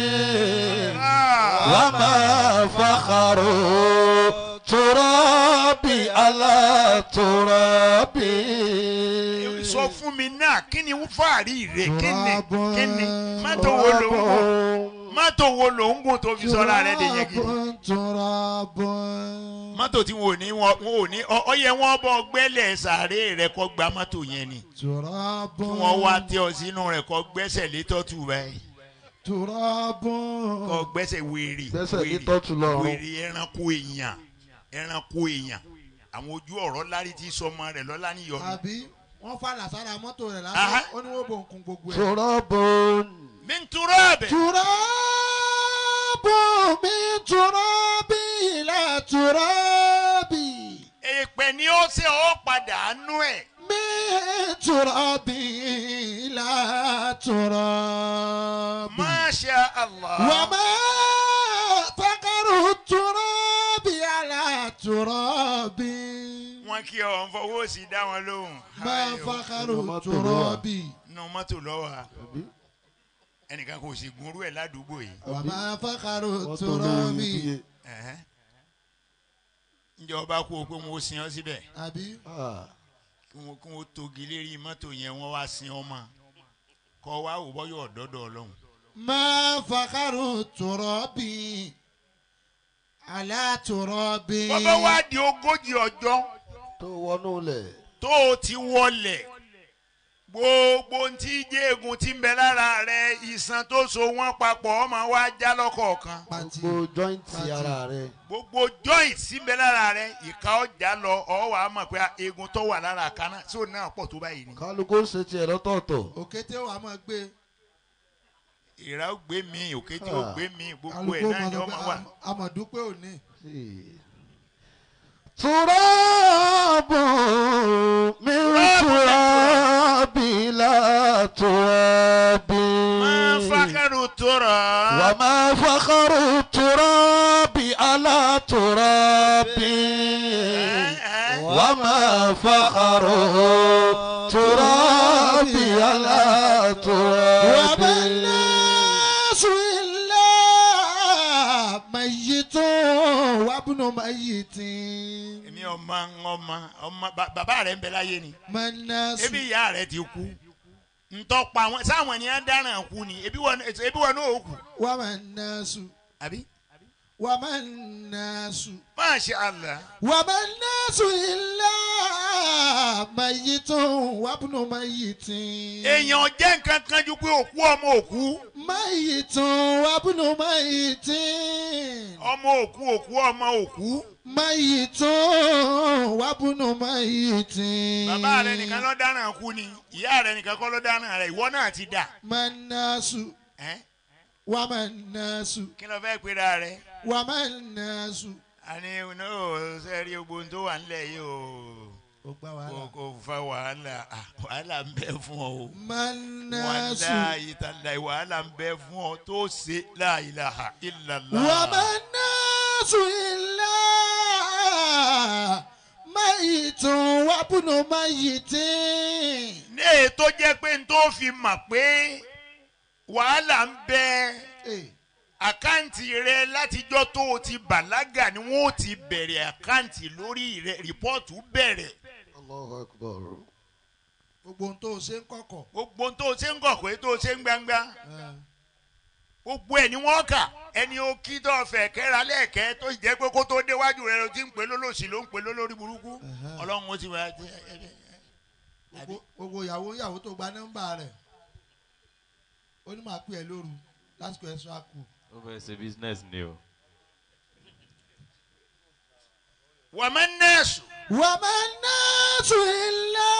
وما فخر التراب على تراب sọ fún mi náà kí ni fàárì rẹ̀ kí ni Turabun. kí ni mọ́tò wo ló ń gùn mọ́tò wo ló ń gùn tó fi sọ́ra rẹ̀ dè yẹn gidi. turabun turabun mọ́tò tí wọn ò ní wọn wọn ò ní ọ- ọ yẹ wọn bọ́ gbẹ́lẹ̀ sàárè rẹ̀ kọ́ gba mọ́tò yẹn ni. turabun kí wọ́n wá tẹ ọ sínú rẹ̀ kọ́ gbẹ́sẹ̀ létọ́tù báyìí turabun kọ́ gbẹ́sẹ̀ wèrè Gbẹ́sẹ̀ wèrè, létọ́tù lọ́rùn. wèrè ẹranko èèyàn ẹranko èèyàn àwọn ojú ọ̀rọ̀ lárí tí sọmọ rẹ̀ lọ́lá níyọnu. àbí wọ́n fàlà sára mọ́tò rẹ̀ Aha. lásán ó ní wọ́n bò ń kun gbogbo ẹ̀. تراب mi ń turọ́ ọ̀bẹ. تراب من تراب إلى تراب èèpẹ̀ ni ó ṣe ọ́ padà nú ẹ̀. من تراب إلى تراب Masha Allah. وما فقر التراب على تراب wọn kí ọ ń fọwọ́ sí dá wọn lóhùn. ما فقر التراب nù mọ́tò lọ́wọ́ ẹnìkan kò sì gunrú ẹ̀ ládùúgbò yìí. وما فقر التراب Ẹ̀hẹ́. ǹjẹ́ ọba kú o pé wọn ó sin ọ síbẹ̀ àbí kí wọn kí wọn togi lérí mọ́tò yẹn wọ́n wá sin ọmọ kọ́ wa wò bọ́ yóò dọ́dọ̀ ọlọ́run. ما فقر التراب على تراب bọ́bá wá di ogójì ọjọ́ tó wọnú lẹ̀ tó o ti wọlẹ̀ gbogbo ohun tí jéegun ti ń bẹ lára rẹ ìsan tó so wọ́n papọ̀ ọmọ wa já lọ́kọ̀ọ̀kan pàtì gbogbo jọ́ìntì ara rẹ̀ gbogbo joint tí ń bẹ lára rẹ ìka ọjà lọ ọ wà á mọ̀ pé eegun tó wà lára kaná tí ò náà pọ̀ tó báyìí ni. kálukú ń ṣe tiẹ̀ lọ́tọ̀ọ̀tọ̀ òkété wàá máa gbé ìrà ó gbé mi òkété ó gbé mi gbogbo ẹ̀ kálukú náà ni mọ̀ ọmọ pé wà. amọ̀dúpẹ́ òní. تراب من تراب لا تراب máa fákàrù tó rà á. وما فخر التراب على تراب وما فخر التراب على تراب وما الناس إلا ميت وابن ميت èmi ọmọ ọmọ ọmọ ba- bàbá rẹ ń bẹ láyé ni ما الناس ebi ìyá rẹ ti kú ntọ́pa wọn sáwọn ènìyàn dáràn kú ni ebi wọn ebi wọn náà ó kú وما الناس àbí. وما الناس Masha Allah. وما الناس إلا ميت وابن ميت èèyàn jẹ́ nǹkan kan ju pé òkú ọmọ òkú ميت وابن ميت ọmọ òkú òkú ọmọ òkú ميت وابن ميت bàbá rẹ nìkan ló dáràn kú ni ìyá rẹ nìkan kọ́ ló dáràn rẹ ìwọ náà ti dà ما الناس ẹ́ وما الناس kí ló fẹ́ pera rẹ وما الناس àní ní o sẹ́rí ogbon tó wà nílẹ̀ yìí o ó gbá kò wàhálà kò fa wàhálà Ah, wàhálà ń bẹ fún ọ o. ما الناس wàláyé tàlàyé wàhálà ń bẹ fún ọ tó ṣe la ilaha illallah. وما الناس إلا ميت وابن ميت ní èyí tó jẹ́ pé n tó fi mọ̀ pé wàhálà ń bẹ Eh, àkáǹtì rẹ látijọ́ tó o ti bàlágà ni wọ́n ó ti bẹ̀rẹ̀ àkáǹtì lórí rẹ rìpọ́ọ̀tù bẹ̀rẹ̀ Allahu Akbar. gbogbo ohun tó o ṣe ń kọ̀kọ̀. gbogbo ohun tó o ṣe ń kọ̀kọ́ tó o ṣe ń gbangba ẹ, gbogbo ẹ̀ ni wọ́n kà ẹni o kí tó fẹ̀ kẹ́ra lẹ́ẹ̀kẹ́ tó jẹ́ pé kó tó déwájú rẹ ló ti ń pè lólòsì ló ń pè lólórí burúkú Ẹ̀hẹ́. ọlọ́run ó ti wá gbogbo- gbogbo ìyàwó ìyàwó tó gba nọ́mbà rẹ̀ ó ní màá pè ẹ́ lóru lásìkò extra kù. ó fẹ́ ṣe business ni o. wàmẹ́ nẹ́ẹ̀sù وما الناس إلا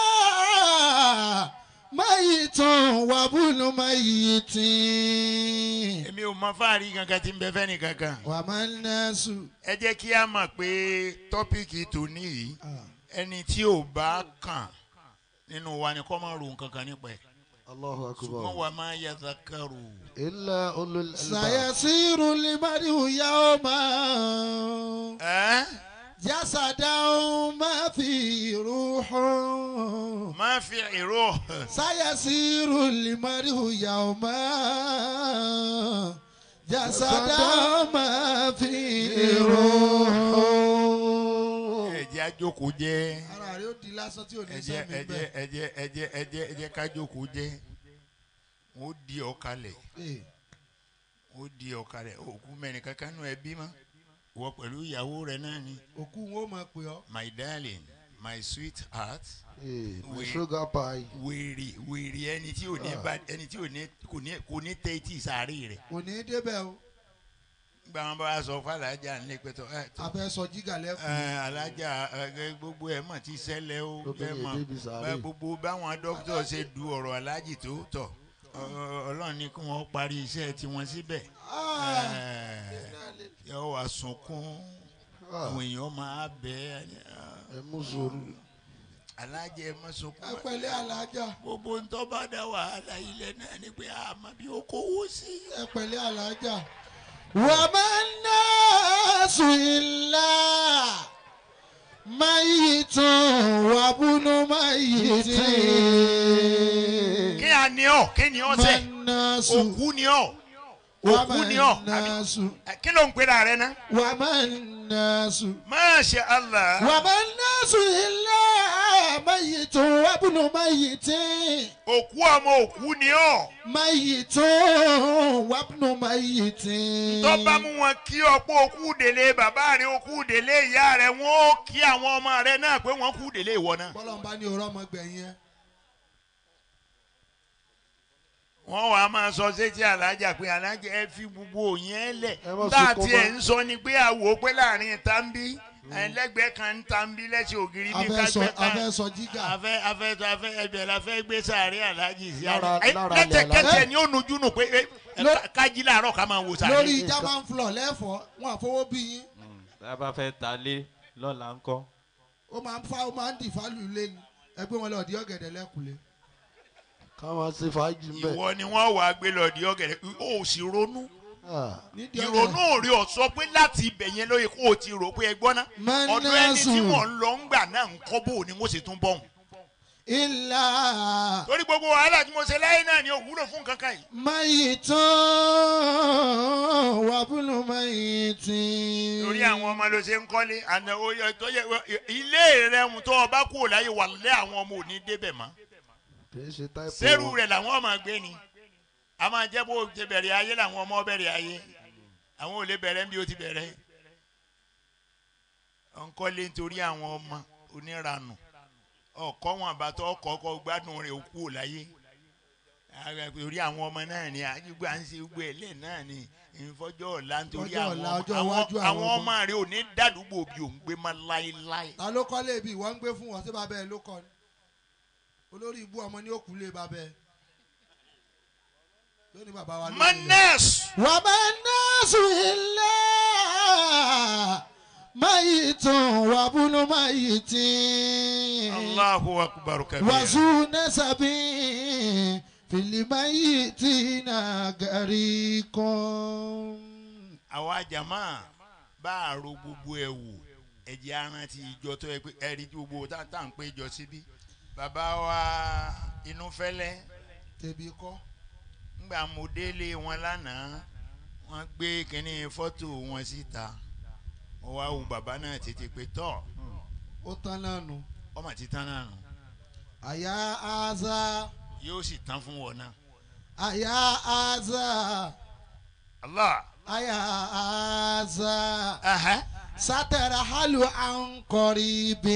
ميت وابن ميت èmi ò mọ fáàrí kankan tí ń bẹ fẹ́ni kankan وما الناس ẹ jẹ́ kí a mọ̀ pé tọ́píìkì tòní yìí ẹni tí ò bá kàn nínú wa ni kọ́ máa ro nǹkan kan nípa ẹ̀ الله ṣùgbọ́n أكبر wà máa yẹ zakaru. إلا أولو الألباب سيصير المرء يوما ẹ́ جسدا ما في روح máa fi ìró سيصير المرء يوما جسدا ما في روح ẹ̀jẹ̀ àjòkó jẹ́ ara rẹ̀ ó di lásán tí ò ní ẹ̀jẹ̀ sẹ́mi ẹ̀jẹ̀ bẹ́ẹ̀. ẹ̀jẹ̀ ẹ̀jẹ̀ ẹ̀jẹ̀ ẹ̀jẹ̀ kájòkó jẹ́ wọ́n ó di ọ̀kalẹ̀ Ee, wọ́n ó di ọ̀kalẹ̀ òkú mẹ́rin kankan nù ẹbí mọ́ wọ pẹ̀lú ìyàwó rẹ̀ náà ni òkú wọn ò mọ̀ pé ọ́. my darling my sweetheart Eh, my We- sugar pie. wèrè wèrè ẹni tí ò ní bá ẹni tí ò ní kò ní kò ní tẹ etí sáré rẹ̀ kò ní í débẹ̀ o gba wọn bá wa sọ fún alájà nílé pẹ̀tọ́ ẹ tó a fẹ́ sọ jígà lẹ́kùn. ẹ alájà ẹ gbogbo ẹ mọ̀ tí ṣẹlẹ̀ o Lóbìnrin ẹ mọ̀ débi sàárè. bá gbogbo báwọn dókítà ṣe du ọ̀rọ̀ alájì tó tọ̀ ọ- ọ- ọlọ́run ní kí wọ́n parí iṣẹ́ tiwọn síbẹ̀ ẹ yọ wá sunkún Ah, àwọn èèyàn máa bẹ̀ ẹ́ ẹ mú sùúrù. alájà ẹ má sunkún ẹ pẹ̀lẹ́ alájà gbogbo ń tọ́ bá dá wàhálà ilẹ̀ náà ni pé àmọ́ bí ó kówó sí. ẹ pẹ̀lẹ́ alájà. وما الناس إلا ميت وابن ميت kí a ní ọ kí ni ọ ما sẹ الناس òkú ni ọ òkú وما ni ọ àbí- الناس ẹ, kí ló ń pera rẹ ná. وما الناس Masha Allah. وما الناس إلا ميت وابن ميت òkú ọmọ òkú ni ọ. ميت وابن ميت tó bá mú wọn kí ọ̀pọ̀ òkú délé bàbá rẹ òkú délé ìyá rẹ wọn ó kí àwọn ọmọ rẹ náà pé wọn kú délé ìwọ náà. bọ́lọ̀ ń bá ní òrọ́ ọmọ gbẹ̀yìn ẹ. wọ́n wàá máa sọ sétí alájà pé alájà ẹ fi gbogbo yẹn lẹ̀ Ẹ má bá a sunkún tiẹ̀ mọ́. ń sọ ni pé àwò pé láàrin tambi ẹlẹ́gbẹ́ kan ń tambi lẹ́sẹ̀ ògiri a bí fẹ́ sọ kágbẹ́ a kan fẹ́ sọ jígà. afẹ́ afẹ́ afẹ́ ẹbẹ̀ la fẹ́ gbé sàárẹ̀ alájì sí Lára- àná lára ilẹ̀ lẹ́tẹ̀kẹ́tẹ̀ ni ó nujú nù pé ẹ, ẹ, Ló- ká- kájí làárọ̀ ká máa wo sàárẹ̀. lórí german floor lẹ́fọ̀ọ́ wọn àfọwọ́ bí yín tá a bá fẹ́ ta lé lọ́la ńkọ́. ó máa ń fa ó máa ń dì fálù lé ni ẹgbẹ́ wọn lọ di ọ̀gẹ̀dẹ̀ lẹ́kùlé. káwọn ṣe fàájì ń bẹ. ìwọ ni wọ́n wàá gbé lọ di ọ̀gẹ̀dẹ̀ ó sì ronú. Ah, nídìí ìrònú ọ̀gẹ̀dẹ̀ òrì ọ̀sọ́ pé láti ibẹ̀ yẹn lóye kó o ti rò pé ẹ gbọ́ ná ọ̀dọ̀ ẹni tí Manasu. wọ́n ń lọ ń gbà náà ń kọ́ bò ní wọ́n sì tún bọ̀ hùn. ilà torí gbogbo wàhálà tí mo ṣe láyé náà ni ò wúlò fún kankan yìí. mayitan wabunu mayitin. torí àwọn ọmọ ló ṣe ń kọ́lé àná oyè tó yẹ ilé rẹ ń tó ọba kú ò láyé wà lẹ́ àwọn ọmọ òní débẹ̀ mọ́. kì í ṣe táìpù sẹ́rù wọn. rẹ̀ làwọn ọmọ gbé ni a máa jẹ́ bó ṣe bẹ̀rẹ̀ ayé làwọn ọmọ bẹ̀rẹ̀ ayé àwọn ò lè bẹ̀rẹ̀ bí ó ti bẹ̀rẹ̀ ọ̀nkọ́lé nítorí àwọn ọmọ oníranù ọkọ wọn àbátọ ọkọ ọkọ gbádùn rẹ̀ òkú ò láyé Ara torí àwọn ọmọ náà ni àdúgbò à ń ṣe gbogbo ẹlẹ náà ni ìfọjọ́ ọ̀la nítorí Ọjọ́ àwọn ọ̀la, ọmọ ọjọ́ àwọn- iwájú àwọn àwọn ọmọ. ọmọ rẹ̀ ò ní dàdúgbò bí òun gbé má láéláé. ta ló kọ́ léèbí ìwọ ń gbé fún wọn sí bàbá ẹ ló kọ́ ni olórí ibú ọmọ ní òkú lé bàbá ẹ lónìí bàbá wa ló ní ilẹ̀. manes wàmánásù ilà mayitan wabunu mayitin. allahu akbar kabir. wàzú nẹ́sàbí fìlímáyitina gàrí kan. àwa jama bá a ro gbogbo ẹ wò ẹjẹ arántí ìjọ tó yẹ pé ẹrí tí gbogbo tá tá à ń pé jọ síbí bàbá wa inú fẹlẹ tèbi kọ́ ńgbà mo délé wọn lánàá wọn gbé kínní fọ́tò wọn síta wọn wá wo bàbá náà tètè pé tọ́ ó tán náà nù ọmọ ti tán náà nù àyà àzà yóò sì tán fún wọn náà. àyà àzà Allah. àyà àzà Aha. sátẹ̀rẹ̀ hàlù àǹkọ̀rì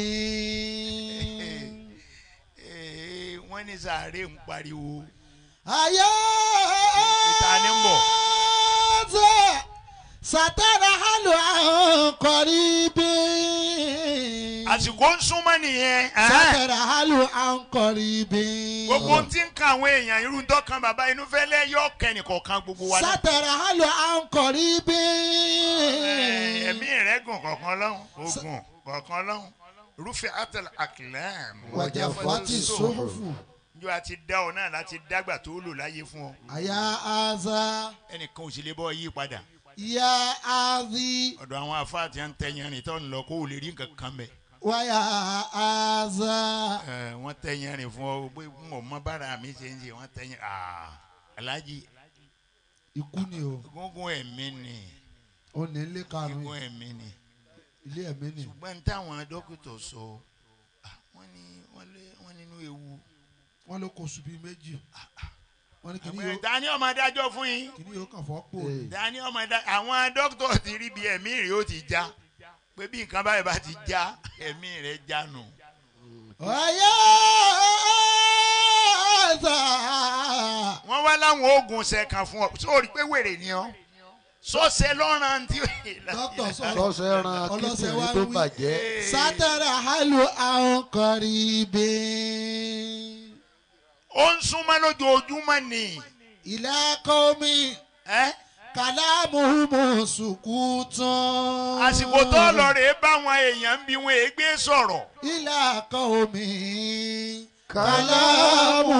bíi. Ee, wọ́n ní sàárè ń pariwo. àyà Ìta ni ń bọ̀. àzà sátẹ̀rẹ̀ hàlù àǹkọ̀rì bíi. àsìkò ń súnmọ́ nìyẹn. Aha. sátẹ̀rẹ̀ hàlù àǹkọ̀rì bíi. gbogbo ohun tí ń kan àwọn èèyàn irú dọ́kan bàbá inú fẹ́lẹ́ yọ kẹ́nìkọ̀ọ̀kan gbogbo wa náà. sátẹ̀rẹ̀ hàlù àǹkọ̀rì Ẹ, ẹ̀mí bíi. rẹ̀ gùn kọ̀ọ̀kan lọ́hùn ogun kọ̀ọ̀kan lọ́hùn rúfin àtẹlẹ àkìlẹ́m. wàjà fati sófòfò. njọ àti dá ọ náà láti dágbà tó lò láyé fún ọ àyà àzà ẹnìkan ò sì lè bọ́ yí padà yà àzì ọ̀dọ̀ àwọn afáàtì à ń tẹ̀yìn rìn tó ń lọ kó o lè rí nǹkan kan bẹ̀. wàyà àzà. ẹ wọ́n tẹ̀yìn rìn fún ọ pé n ò mọ bára mi ṣe ń ṣe wọ́n tẹ̀yìn aa alájí ikú ni o gúngún ẹ̀mí ni ó ní ilé karùn-ún gúngún ẹ̀mí ni ilé ẹ̀mí ni. ṣùgbọ́n ní táwọn dókítà sọ ah, wọ́n ní wọ́n lé wọ́n nínú ewu. wọ́n ló kó oṣù bíi méjì wọ́n ní kíní àgbẹ̀ yóò dání ọmọ adájọ́ fún yín kíní yóò kàn fọ́ pò ní. dání ọmọ adájọ́ àwọn dókítà ti rí bí ẹ̀mí rẹ̀ ó ti já pé bí nǹkan báyìí bá ti já ẹ̀mí rẹ̀ já nù. ọ̀yá àzà. wọ́n wá láwọn oògùn ṣẹ̀kan fún ọ sórí pé wèrè ni ọ́ sọ́sẹ̀ lọ́ràn tí. dókítà sọ̀rọ̀ sọ́sẹ̀ ran ọlọ́sẹ̀ wa kíndìnrín ń tó wí. bàjẹ́. sátẹ̀rẹ̀ hàlù àwọn kọ̀rí bẹ́ẹ̀. ó ń súnmọ́ lójoojúmọ́ ni. ilé kọ́mi ẹ́ kàlámù mùsùkùtàn. àsìkò tó lọ rèé báwọn èèyàn ń bí wọn ègbé sọ̀rọ̀. ilé kọ́mi kàlámù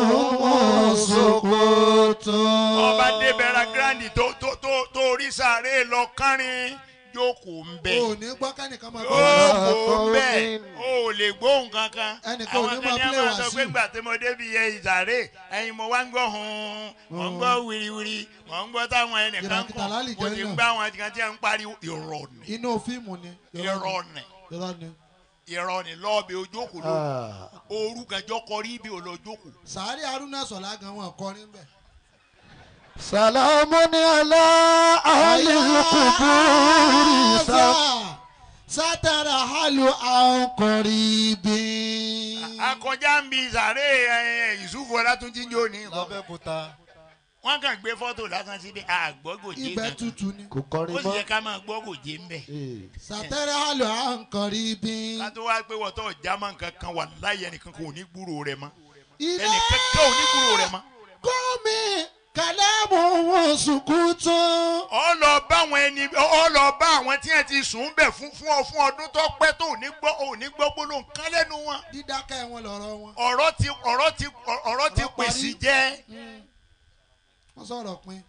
mùsùkùtàn. ọba débẹ̀rẹ̀ gírándì tó tó tó tó rí sáré lọ kárin jókòó ń bẹ̀. o ní gbọ́ kẹ́nìkan máa ó bọ̀ wá. kò bẹ́ẹ̀ ó lè gbóhùn kankan. Ẹnìkan ò ní àwọn máa kan ní play àwọn sọ pé Wasiu. gbà tí mo débi yẹ ìsàrè ẹ̀yin mo wá ń gbọ́ hun mo ń gbọ́ wiriwiri mo ń gbọ́ táwọn ẹnìkan Kìràkìtà kàn lálì mo jẹ́ ti náà. ń gbá àwọn kan tí wọ́n ń pariwo ìrọ̀ ni inú fíìmù ni. ìrọ̀ ni irọ́ ni. ìrọ̀ ni lọ́ọ̀bì ojókòó ló Ah, ooru gànjọ́ kọrí ibi ò lọ jókòó. sàárì haruna sọ̀lá gan wọn kọrin bẹ́ẹ̀. salamu ni ala ahli kuburi sa. sátara halu àwọn kọ̀rí akọjá ń bi ìsàrè ìsúfò ọlátúnjí ń jó ní nǹkan lábẹ́kúta wọ́n kàn gbé fọ́tò lásán síbi àgbọ́gòjé ibẹ̀ kankan tutù ni. kò kọrin ó sì yẹ mọ́. ká máa gbọ́ gòjé ń bẹ̀. Eh, sátara halu àwọn kọ̀rí bí. ká tó wá pé wọ́tọ̀ jámọ́ nǹkan kan wà láyé ẹnìkan kò ní gbúrò rẹ̀ mọ́ ilé ẹnìkan kan ò ní gbúrò rẹ̀ mọ́. kọ́mi kàlámù wọn sùkútàn. ọ lọ bá àwọn ẹni ọ lọ bá àwọn tí wọn ti sùn bẹ̀ fún fún ọ fún ọdún tó pẹ́ tó ò ní gbọ́ ò ní gbọ́ gbólóhùn kan lẹ́nu wọn. dídákẹ́ wọn lọ́rọ̀ wọn. ọ̀rọ̀ ti ọ̀rọ̀ ti ọ̀rọ̀ ti Ọ̀rọ̀ parí. pèsè jẹ́ wọ́n sọ̀rọ̀ pin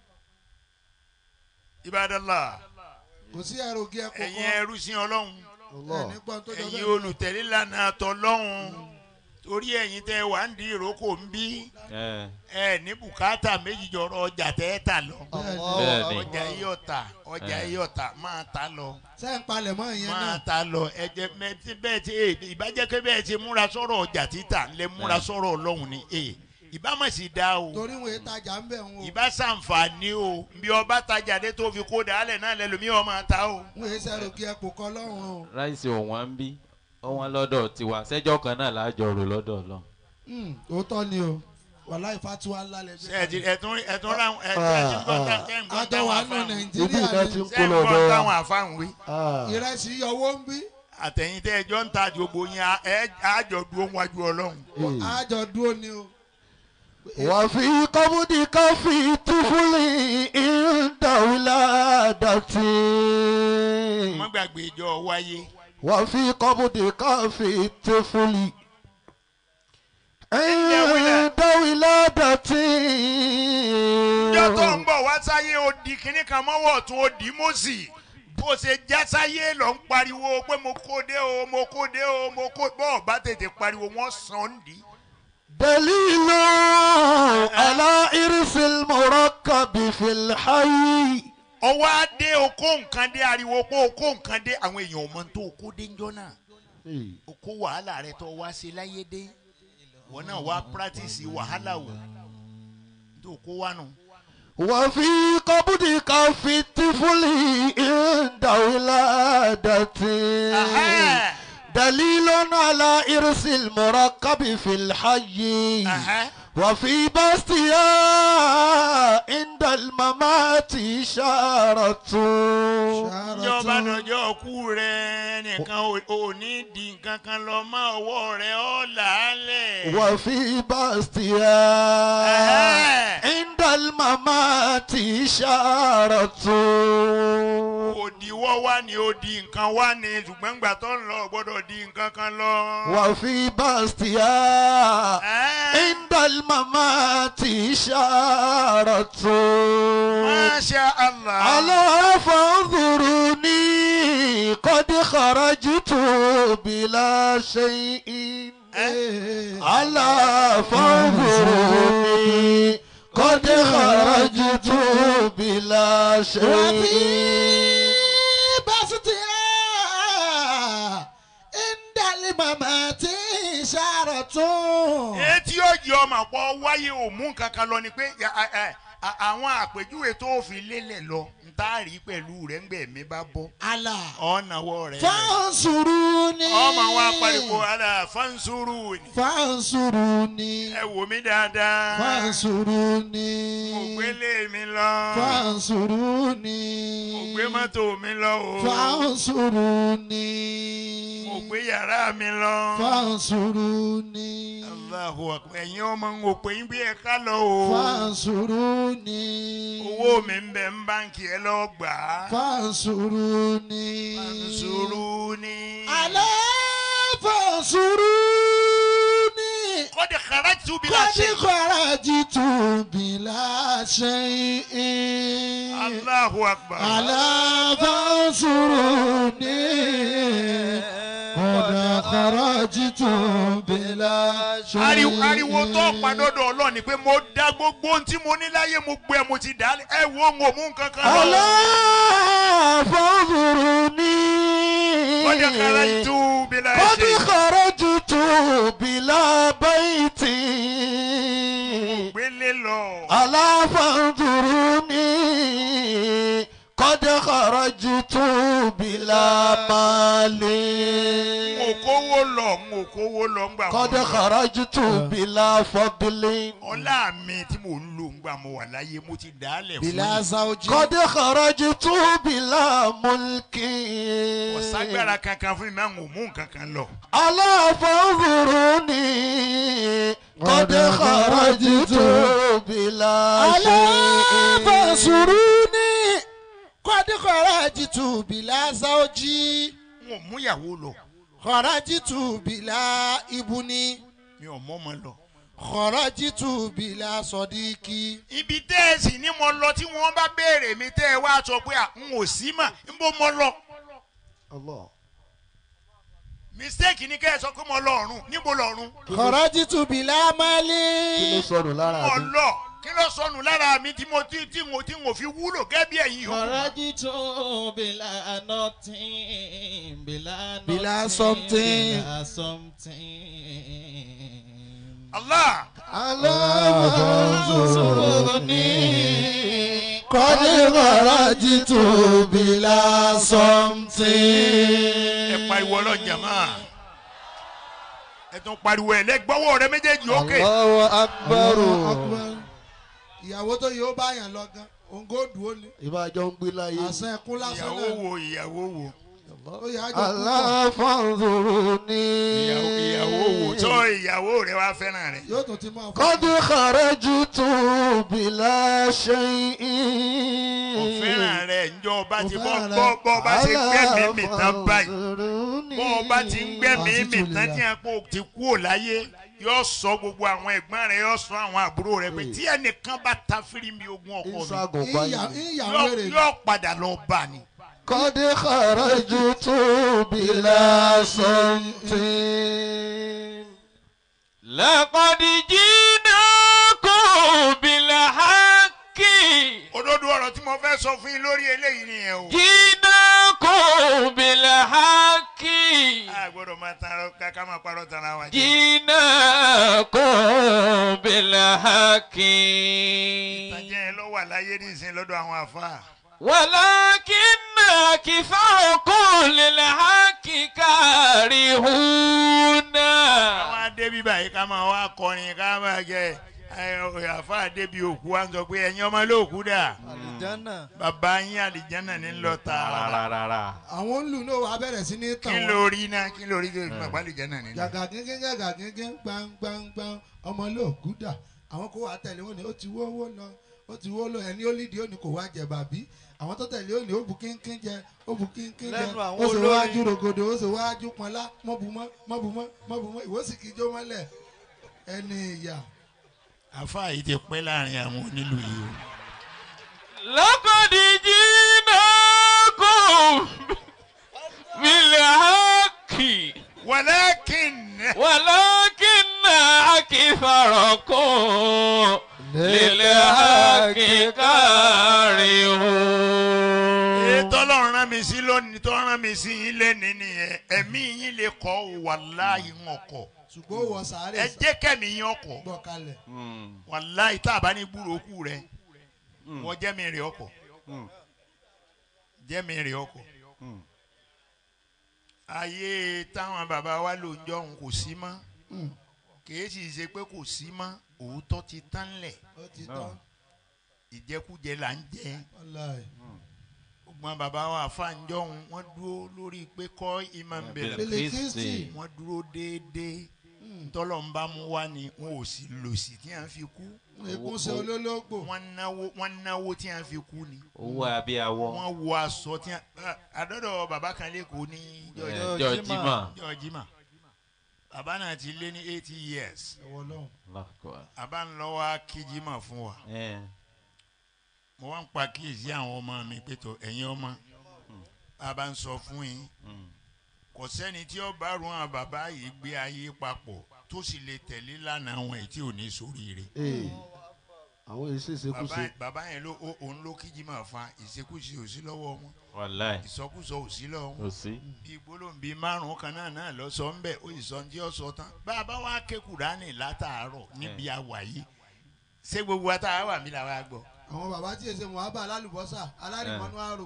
ibadala kò sí ẹrògì ẹ̀kọ́ ẹ̀yin kan ẹrú sí ọlọ́run Allah. ẹni gbọ́n tó jọ ẹ̀yin bẹ́ẹ̀. olùtẹ̀lé lànà tọlọ́run torí ẹ̀yin tẹ́ wà ń di ìrókò ń bí ẹ ẹ ní bùkátà méjì jọrọ ọjà tẹ́ ẹ tà lọ Bẹ́ẹ̀ni. ọjà yìí ọ̀tà ọjà Eh. yìí ọ̀tà máa ta lọ sẹ́ ń palẹ̀ mọ́ ìyẹn máa náà. ta lọ ẹjẹ mẹtí bẹ́ẹ̀ ti ee ìbàjẹ́ pé bẹ́ẹ̀ ti múra sọ̀rọ̀ ọjà títà lẹ múra Eh. sọ̀rọ̀ ọlọ́run ni ee ìbámu sì dá o torí wọn èyí tajà ń bẹ̀ wọn o. ìbá sàǹfààní o bí ọba tajà dé tó fi kó dàálẹ̀ náà lẹ́lòmíì ọmọ ta o. wọn èyí sẹ́rògì ẹ̀kọ́ kan lọ́rùn o. ráìsì òwọ́n ń bí ọwọ́n lọ́dọ̀ tiwa sẹ́jọ́ kan náà láàjọ rò lọ́dọ̀ lọ. Hmm, òótọ́ ni o wàhálà ìfàtúwà ńlá lẹ ṣe ẹtì ẹtún ẹtún ráwọn ẹtún ẹtún gbọ́ tá- tẹ́ ń gbọ́ àjọ táwọn wà nù àfáàn ibi nàìjíríà iná ni ti ń tẹ́ kó ń lọ gbọ́ bẹ́ẹ̀. táwọn àfáàn wí. Ah, ìrẹsì yọwọ́ ń bí àtẹ̀yìn tẹ́ ẹjọ́ ń ta gbogbo yín á- ẹ àjọ dúró wájú ọlọ́run. eh. àjọ dúró ni o. wàfi kọ́bùdì káfí túfúlì ìdáwìládàtì. má gbàgbé ìjọ wáyé. wàfi kọ́bùdì káfí túfúlì ìdáwìládàtì. ìjọ tó ń bọ̀ wá sáyé ó di kinní kan mọ́wọ́ tún ó di mọ́sì bó ṣe já sáyé lọ ń pariwo pé mo kó dé o mo kó dé o mo kó bọ́ọ̀ bá tètè pariwo wọ́n sàn ń dì í. دليل على إرث المركب في الحي ọwọ́ á dé okó nǹkan dé ariwo pé okó nǹkan dé àwọn èèyàn ò mọ tó okó dé ńjọ́ náà okó wàhálà rẹ tó wá sí láyé dé wọn náà wá pírátìsì wàhálà wò tó kó wá nù. وفي قبضك في الطفل عند ولادته Aha. دليل على إرث المركب في الحي Aha. وفي بسطها عند الممات إشارة ìjọba dọjọ́ kú rẹ nìkan ò- ò ní di nǹkan kan lọ mọ́ ọwọ́ rẹ ọ́ làálẹ̀. وفي بسطها Aha. عند الممات إشارة òdiwọ́ wá ní odi nǹkan wá ní ṣùgbọ́n gbà tó ń lọ ò gbọ́dọ̀ di nǹkan kan lọ. وفي بسطها Ah. عند الممات إشارة Masha Allah. ألا فانظروني قد خرجت بلا شيء ألا فانظروني قد خرجت بلا شيء etí yóò jẹ ọmọ pọ wáyé òmù kankan lọ ni pé ya- a- a- a- àwọn àpèjúwe tó fi lélẹ̀ lọ n tá rí pẹ̀lú rẹ̀ ńgbẹ̀ mi bá bọ́ ọ̀nàwọ́ rẹ̀ lẹ̀. Fansuruni. ọmọ wa pariwo ala fansuru ni Fansuruni. ẹ wò mí dáadáa Fansuruni. mo gbélé mi lọ Fansuruni. mo gbé mọ́tò mi lọ o Fansuruni. mo gbé yàrá mi lọ. Fansuruni. Allahu akbar ẹ̀yin ọmọ ń wò pé ń bí ẹ ká lọ o Fansuruni. owó mi ń bẹ ń báǹkì ẹ lọ gbà á. Fansuruni. fansuru ni. Alẹ́ fansuruni. kọ́dé kharajtu bila Kọ́dí shay. kọ́rájìtù bìlà ṣẹ́yìn. Allahu akbar. Alẹ́ fansuruni. Kọ́dí kọ́rájìtù bìlà ṣẹ́yìn. ariwo ariwo tó padọ́dọ̀ ọlọ́run ni pé mo dá gbogbo ohun tí mo ní láyé mo gbé mo ti dá ẹ wo ń mú nǹkan kan lọ. ألا فانظروني kọ́dé kharajtu bila قد shay. خرجت بلا بيت gbélé lọ. ألا فانظروني قد خرجت بلا مال n ò kówó lọ n ò kówó lọ ngbà mo قد lọ. خرجت بلا فضل ọlá mi tí mo ń lò ngbà mo wà láyé mo ti dá lẹ̀ fún Bìlà yín. Sáwùjì. قد خرجت بلا ملك ọ̀ságbára kankan fún mi máa ń mú nǹkan kan lọ. ألا فانظروني قد خرجت بلا Alẹ́ شيء fansuruni. Kọ́dí kọ́rájìtù bìlà Sáwùjì. n ò mú ìyàwó lọ Kọ́rájìtù bìlà ibuni. mi ò mọ́ ọmọ lọ. Kọ́rájìtù bìlà sọ̀díkì. ibi tẹ́ ẹ sì ní mo lọ tí wọ́n bá béèrè mi tẹ́ ẹ wá sọ pé à ń ò sí mà ń bó mo lọ. mistake ni kẹ́ ẹ sọ pé mo lọ ọ̀run níbo lọ́run. Kọ́rájìtù bìlà kí ló Málí. sọnù lára mo mi lọ kí ló sọnù lára mi tí mo tí tí mo tí mo fi wúlò gẹ́gẹ́ bí ẹ̀yin yòókù. Kọ̀rọ̀jìtò bìlà nothing bìlà nothing Bìlà something. bìlà something. Allah Aláfansuruni. Kọ́dí kọ́rájìtù bìlà sọ́mtì. ẹ pariwo ọlọ́jà máa ẹ tún pariwo ẹ lẹ́gbọ́wọ́ rẹ méjèèjì òkè. Allahu akbaru. Ìyàwó tó yóò bá yàn lọ gan, òǹgó dùn ó ní. ìbájọ́ ń gbé láyé Àṣẹ ẹkún lásán ìyàwó náà. wo ìyàwó wo Ó yà á jọ kúkọ̀. aláfàǹdùrúni ìyàwó ìyàwó wo tó ìyàwó rẹ wá fẹ́ràn rẹ. Yóò tún ti máa fọ́. kọ́dí kàrẹ́jùtù bìlà ṣe kò fẹ́ràn rẹ ǹjọ́ ọba ti Kò bọ́ fẹ́ràn rẹ. bọ́ bọ́ ọba ti gbẹ́mìí mì tán báyìí bọ́ ọba ti ń gbẹ́mìí Àti mì tán tùlẹ̀ tí a kò ti kú ò láyé yóò sọ gbogbo àwọn ẹ̀gbọ́n rẹ yóò sọ àwọn àbúrò rẹ pé tí ẹnìkan bá ta fírímì ogun ọkọ mi ìṣàgùn Ìyà- báyìí Ìyàwó yóò- rẹ̀ yóò padà lọ bá ni. kọ́dí kàrẹ́jùtù bìlà sọ́ǹtì. لقد جئناكم بالحق òdodo ọ̀rọ̀ tí mo fẹ́ sọ fún yín lórí eléyìí nìyẹn o. جئناكم بالحق a gbọ́dọ̀ máa tan ara ká ká máa parọ́ tan ara wa jẹ. جئناكم بالحق ìtàjẹ́ yẹn ló wà láyé nísìnyí lọ́dọ̀ àwọn àfa. ولكن أكثركم للحق كارهون àwọn adébí báyìí ká máa wá kọrin ká máa jẹ àfa adébí òkú wa ń sọ pé ẹ̀yin ọmọ lóòkú dà àlìjánà bàbá yín àlìjánà ní lọ tààrà. rárá àwọn olù náà wà bẹ̀rẹ̀ sí ní tàn kí wọ́n. ló rí náà kí ló rí tó ìgbà àlìjánà ní lọ. gàgà gẹ́gẹ́ gàgà gẹ́gẹ́ gbangbangbang ọmọ olóògùn dà àwọn kó wà tẹ̀lé wọn ni ó ti wó owó lọ ó ti wó lọ ẹni ó lídìí ó ní kò wá jẹ bàbí àwọn tó tẹ̀lé ó ní ó bu kínkín jẹ ó bu kínkín jẹ Lẹ́nu àwọn ó sì olórin. wájú rògòdò ó sì wájú pọnlá mọ́bùmọ́ mọ́bùmọ́ mọ́bùmọ́ ìwọ sì kí jó mọ́lẹ̀ ẹni ìyà àfa yìí ti pẹ́ láàrin àwọn onílù yìí o. لقد جئناكم بالحق walakin ولكن أكثركم للحق كارهون ètò ọlọ́run rán mi sí lónìí tó rán mi sí yín lẹ́ni nìyẹn ẹ̀mí yín lè kọ́ wàláhì ń ọkọ̀ ṣùgbọ́n ó wọ sàárè ẹ jẹ́ kẹ́mi yín ọkọ̀ gbọ́ kalẹ̀ wàláhì tá a bá ní gbúròókù rẹ wọ́n jẹ́mi rè ọkọ̀ jẹ́mi rè ọkọ̀ ayé táwọn bàbá wa lò ń jọ̀hún kò sí mọ́ kìí sì ṣe pé kò sí mọ́ òótọ́ ti tán lẹ̀ ó ti tán ìjẹkújẹ là ń jẹ wàláhì. gbọ́n bàbá wa àfàǹjọ́hún wọ́n dúró lórí pé kọ́ imam bẹ̀rẹ̀ Bílíkísì. wọ́n dúró déédéé tọ́lọ̀ ń bá mú wá ni wọn ò sì lò sí tí à ń fi kú ìkúnṣe olólógbò wọ́n náwó wọ́n náwó tí à ń fi kú ni owó abíyáwó wọ́n wọ aṣọ tí à àdọ́dọ̀ bàbá kan lẹ́kọ̀ọ́ ní Ọjọ́ jọjìmọ jọjìmá bàbá náà ti lé ní eighty years ẹ̀wọ̀ lọ́hùn. bàbá ń lọ wá kíjìmá fún wa mo wá ń pa kíyèsí àwọn ọmọ mi pé tó ẹ̀yin ọmọ bàbá ń sọ fún yín kò sẹ́ni tí ó bá run àwọn bàbá yìí gbé ayé papọ̀ tó sì lè tẹ̀lé lánàá àwọn èyí tí ò ní sóríire. Ee, àwọn èyí sì ṣe kú bàbá ṣe. bàbá yẹn ló ó- òun ló kíjí máa fa ìṣekúṣe ò sí lọ́wọ́ wọn wàláì ìsọkúsọ ò sí lọ́wọ́ kò wọn sí bí gbólóhùn bíi márùn kan náà náà lọ sọ ńbẹ ó sì sọ ní tí ó sọ tán bàbá wa ké Kùránì látàárọ̀ níbi àwà yìí ṣé gbogbo wa tá a wà mí làwa gbọ́. àwọn bàbá tí èsè mọ̀hábà alálùbọ́sà alárìmọ́nú àrò.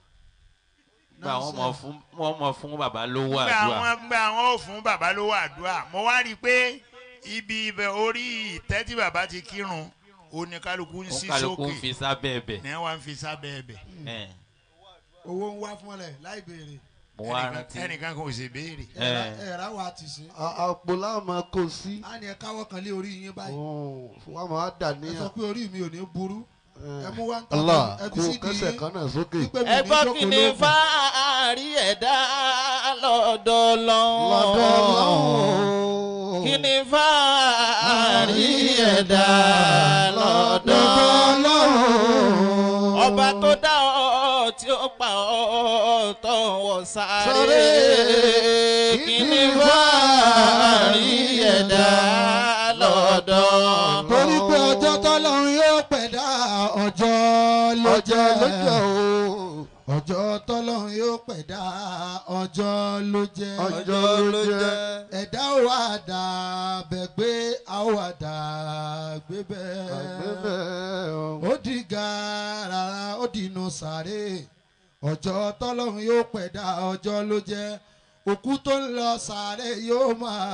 gba àwọn ọmọ fún wọn mọ fún bàbá lówó gbà àdúrà wọn gbà wọn ò fún bàbá lówó àdúrà mo wá rí i pé ibi ibẹ̀ orí ìtẹ́ tí bàbá ti kírun oníkálukú ń ó sí kálukú ń sókè fi sábẹ́ ẹbẹ̀ ní wọn fi sábẹ́ ẹbẹ̀ ẹ̀ owó ń wá fún ẹ láì béèrè. mo wá Ẹnìkan- rántí ẹnìkan kò sì béèrè. Eh. ẹ̀rá wa ti ṣe. À- àpò láàmú kò sí. a ní ẹ káwọ́ kan lé orí yín báyìí. wọ́n á máa dà ẹ sọ níyàn. pé orí mi ò ní burú. ẹ mú wá ń tọ́ Allah ẹ kó fi sí di kẹsẹ̀ yín. kan náà sókè. wípé mi ò ní ẹgbọ́n jókòó kí ni lóògùn. fáàrí ẹ̀dá lọ́dọ̀ lọ́dọ̀ lọ́wọ́ kí ni fáàrí ẹ̀dá lọ́dọ̀ lọ́wọ́. ọba tó dá ọ tí ó pa ọ tó wọ sáré Sáré. kí ni fáàrí ẹ̀dá lọ́dọ̀ torí pé ọjọ́ tọ́lọ́run yóò pẹ̀dá ọjọ́ ló ọjọ́ lọ́jọ́ jẹ́. o. ọjọ́ tọ́lọ́run yóò pẹ̀dá ọjọ́ ló jẹ́. ọjọ́ ló jẹ́. ẹ̀dá ò wá dà bẹ̀ pé a ò wá dà gbé bẹ́ẹ̀. àgbẹ̀bẹ̀ o. ó di gàràrà ó di inú sàré ọjọ́ tọ́lọ́run yóò pẹ̀dá ọjọ́ ló jẹ́ òkú tó ń lọ sàré yóò máa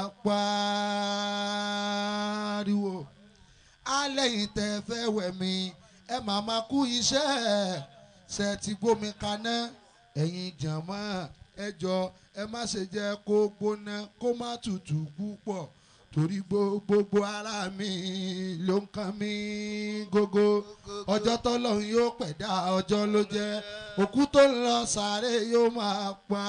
pariwo alẹ́yìn tẹ́ fẹ́ wẹ̀ mí ẹ máa máa kú iṣẹ́ ṣe ti gbómi kaná ẹ̀yin jàmọ́ ẹ jọ ẹ má ṣe jẹ́ kó gbóná kó má tutù púpọ̀ torí gbogbo ara mi ló ń kan mí gógó ọjọ́ tọ́lọ́run yóò pẹ̀dá ọjọ́ ló jẹ́ òkú tó ń lọ sàárè yóò máa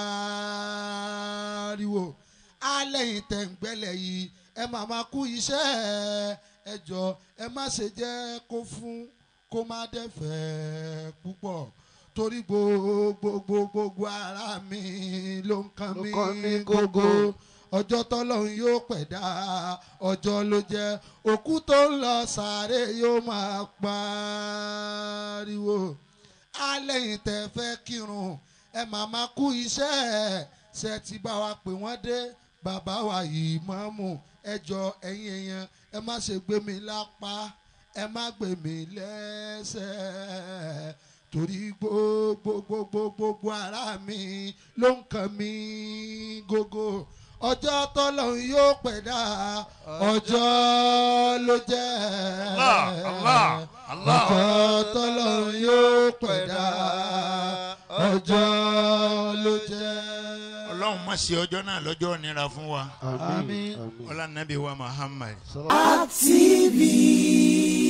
pariwo alẹ́yìn tẹ̀ǹgbẹ́lẹ̀ yìí ẹ máa máa kú iṣẹ́ ẹ jọ ẹ má ṣe jẹ́ kó fún kó má dẹ́fẹ̀ púpọ̀ torí gbogbo gbogbo ara mi ló ń kan Ló mí kàn mí gógó gógó. ọjọ́ tọ́lọ́run yóò pẹ̀dá ọjọ́ ló jẹ́ òkú tó ń lọ sàárè yóò máa pariwo alẹ́yìn tẹ́ fẹ́ kírun ẹ máa máa kú iṣẹ́ ṣe ti bá wa pè wọ́n dé bàbá wa yìí mọ́mù ẹjọ́ ẹ̀yin èèyàn ẹ má ṣe gbé mi lápá ẹ má gbé mi lẹ́sẹ̀ torí gbogbo gbogbo gbogbo ara mi ló ń kàn mí gógó ọjọ́ tọ́lọ́run yóò pẹ̀dá ọjọ́ ló jẹ́ Allah, Allah, Allah. ọjọ́ tọ́lọ́run yóò pẹ̀dá ọjọ́ ló jẹ́. ọlọ́run má ṣe ọjọ́ náà lọ́jọ́ nira fún wa Àmín. ọlá nàbí wa Muhammad. TV.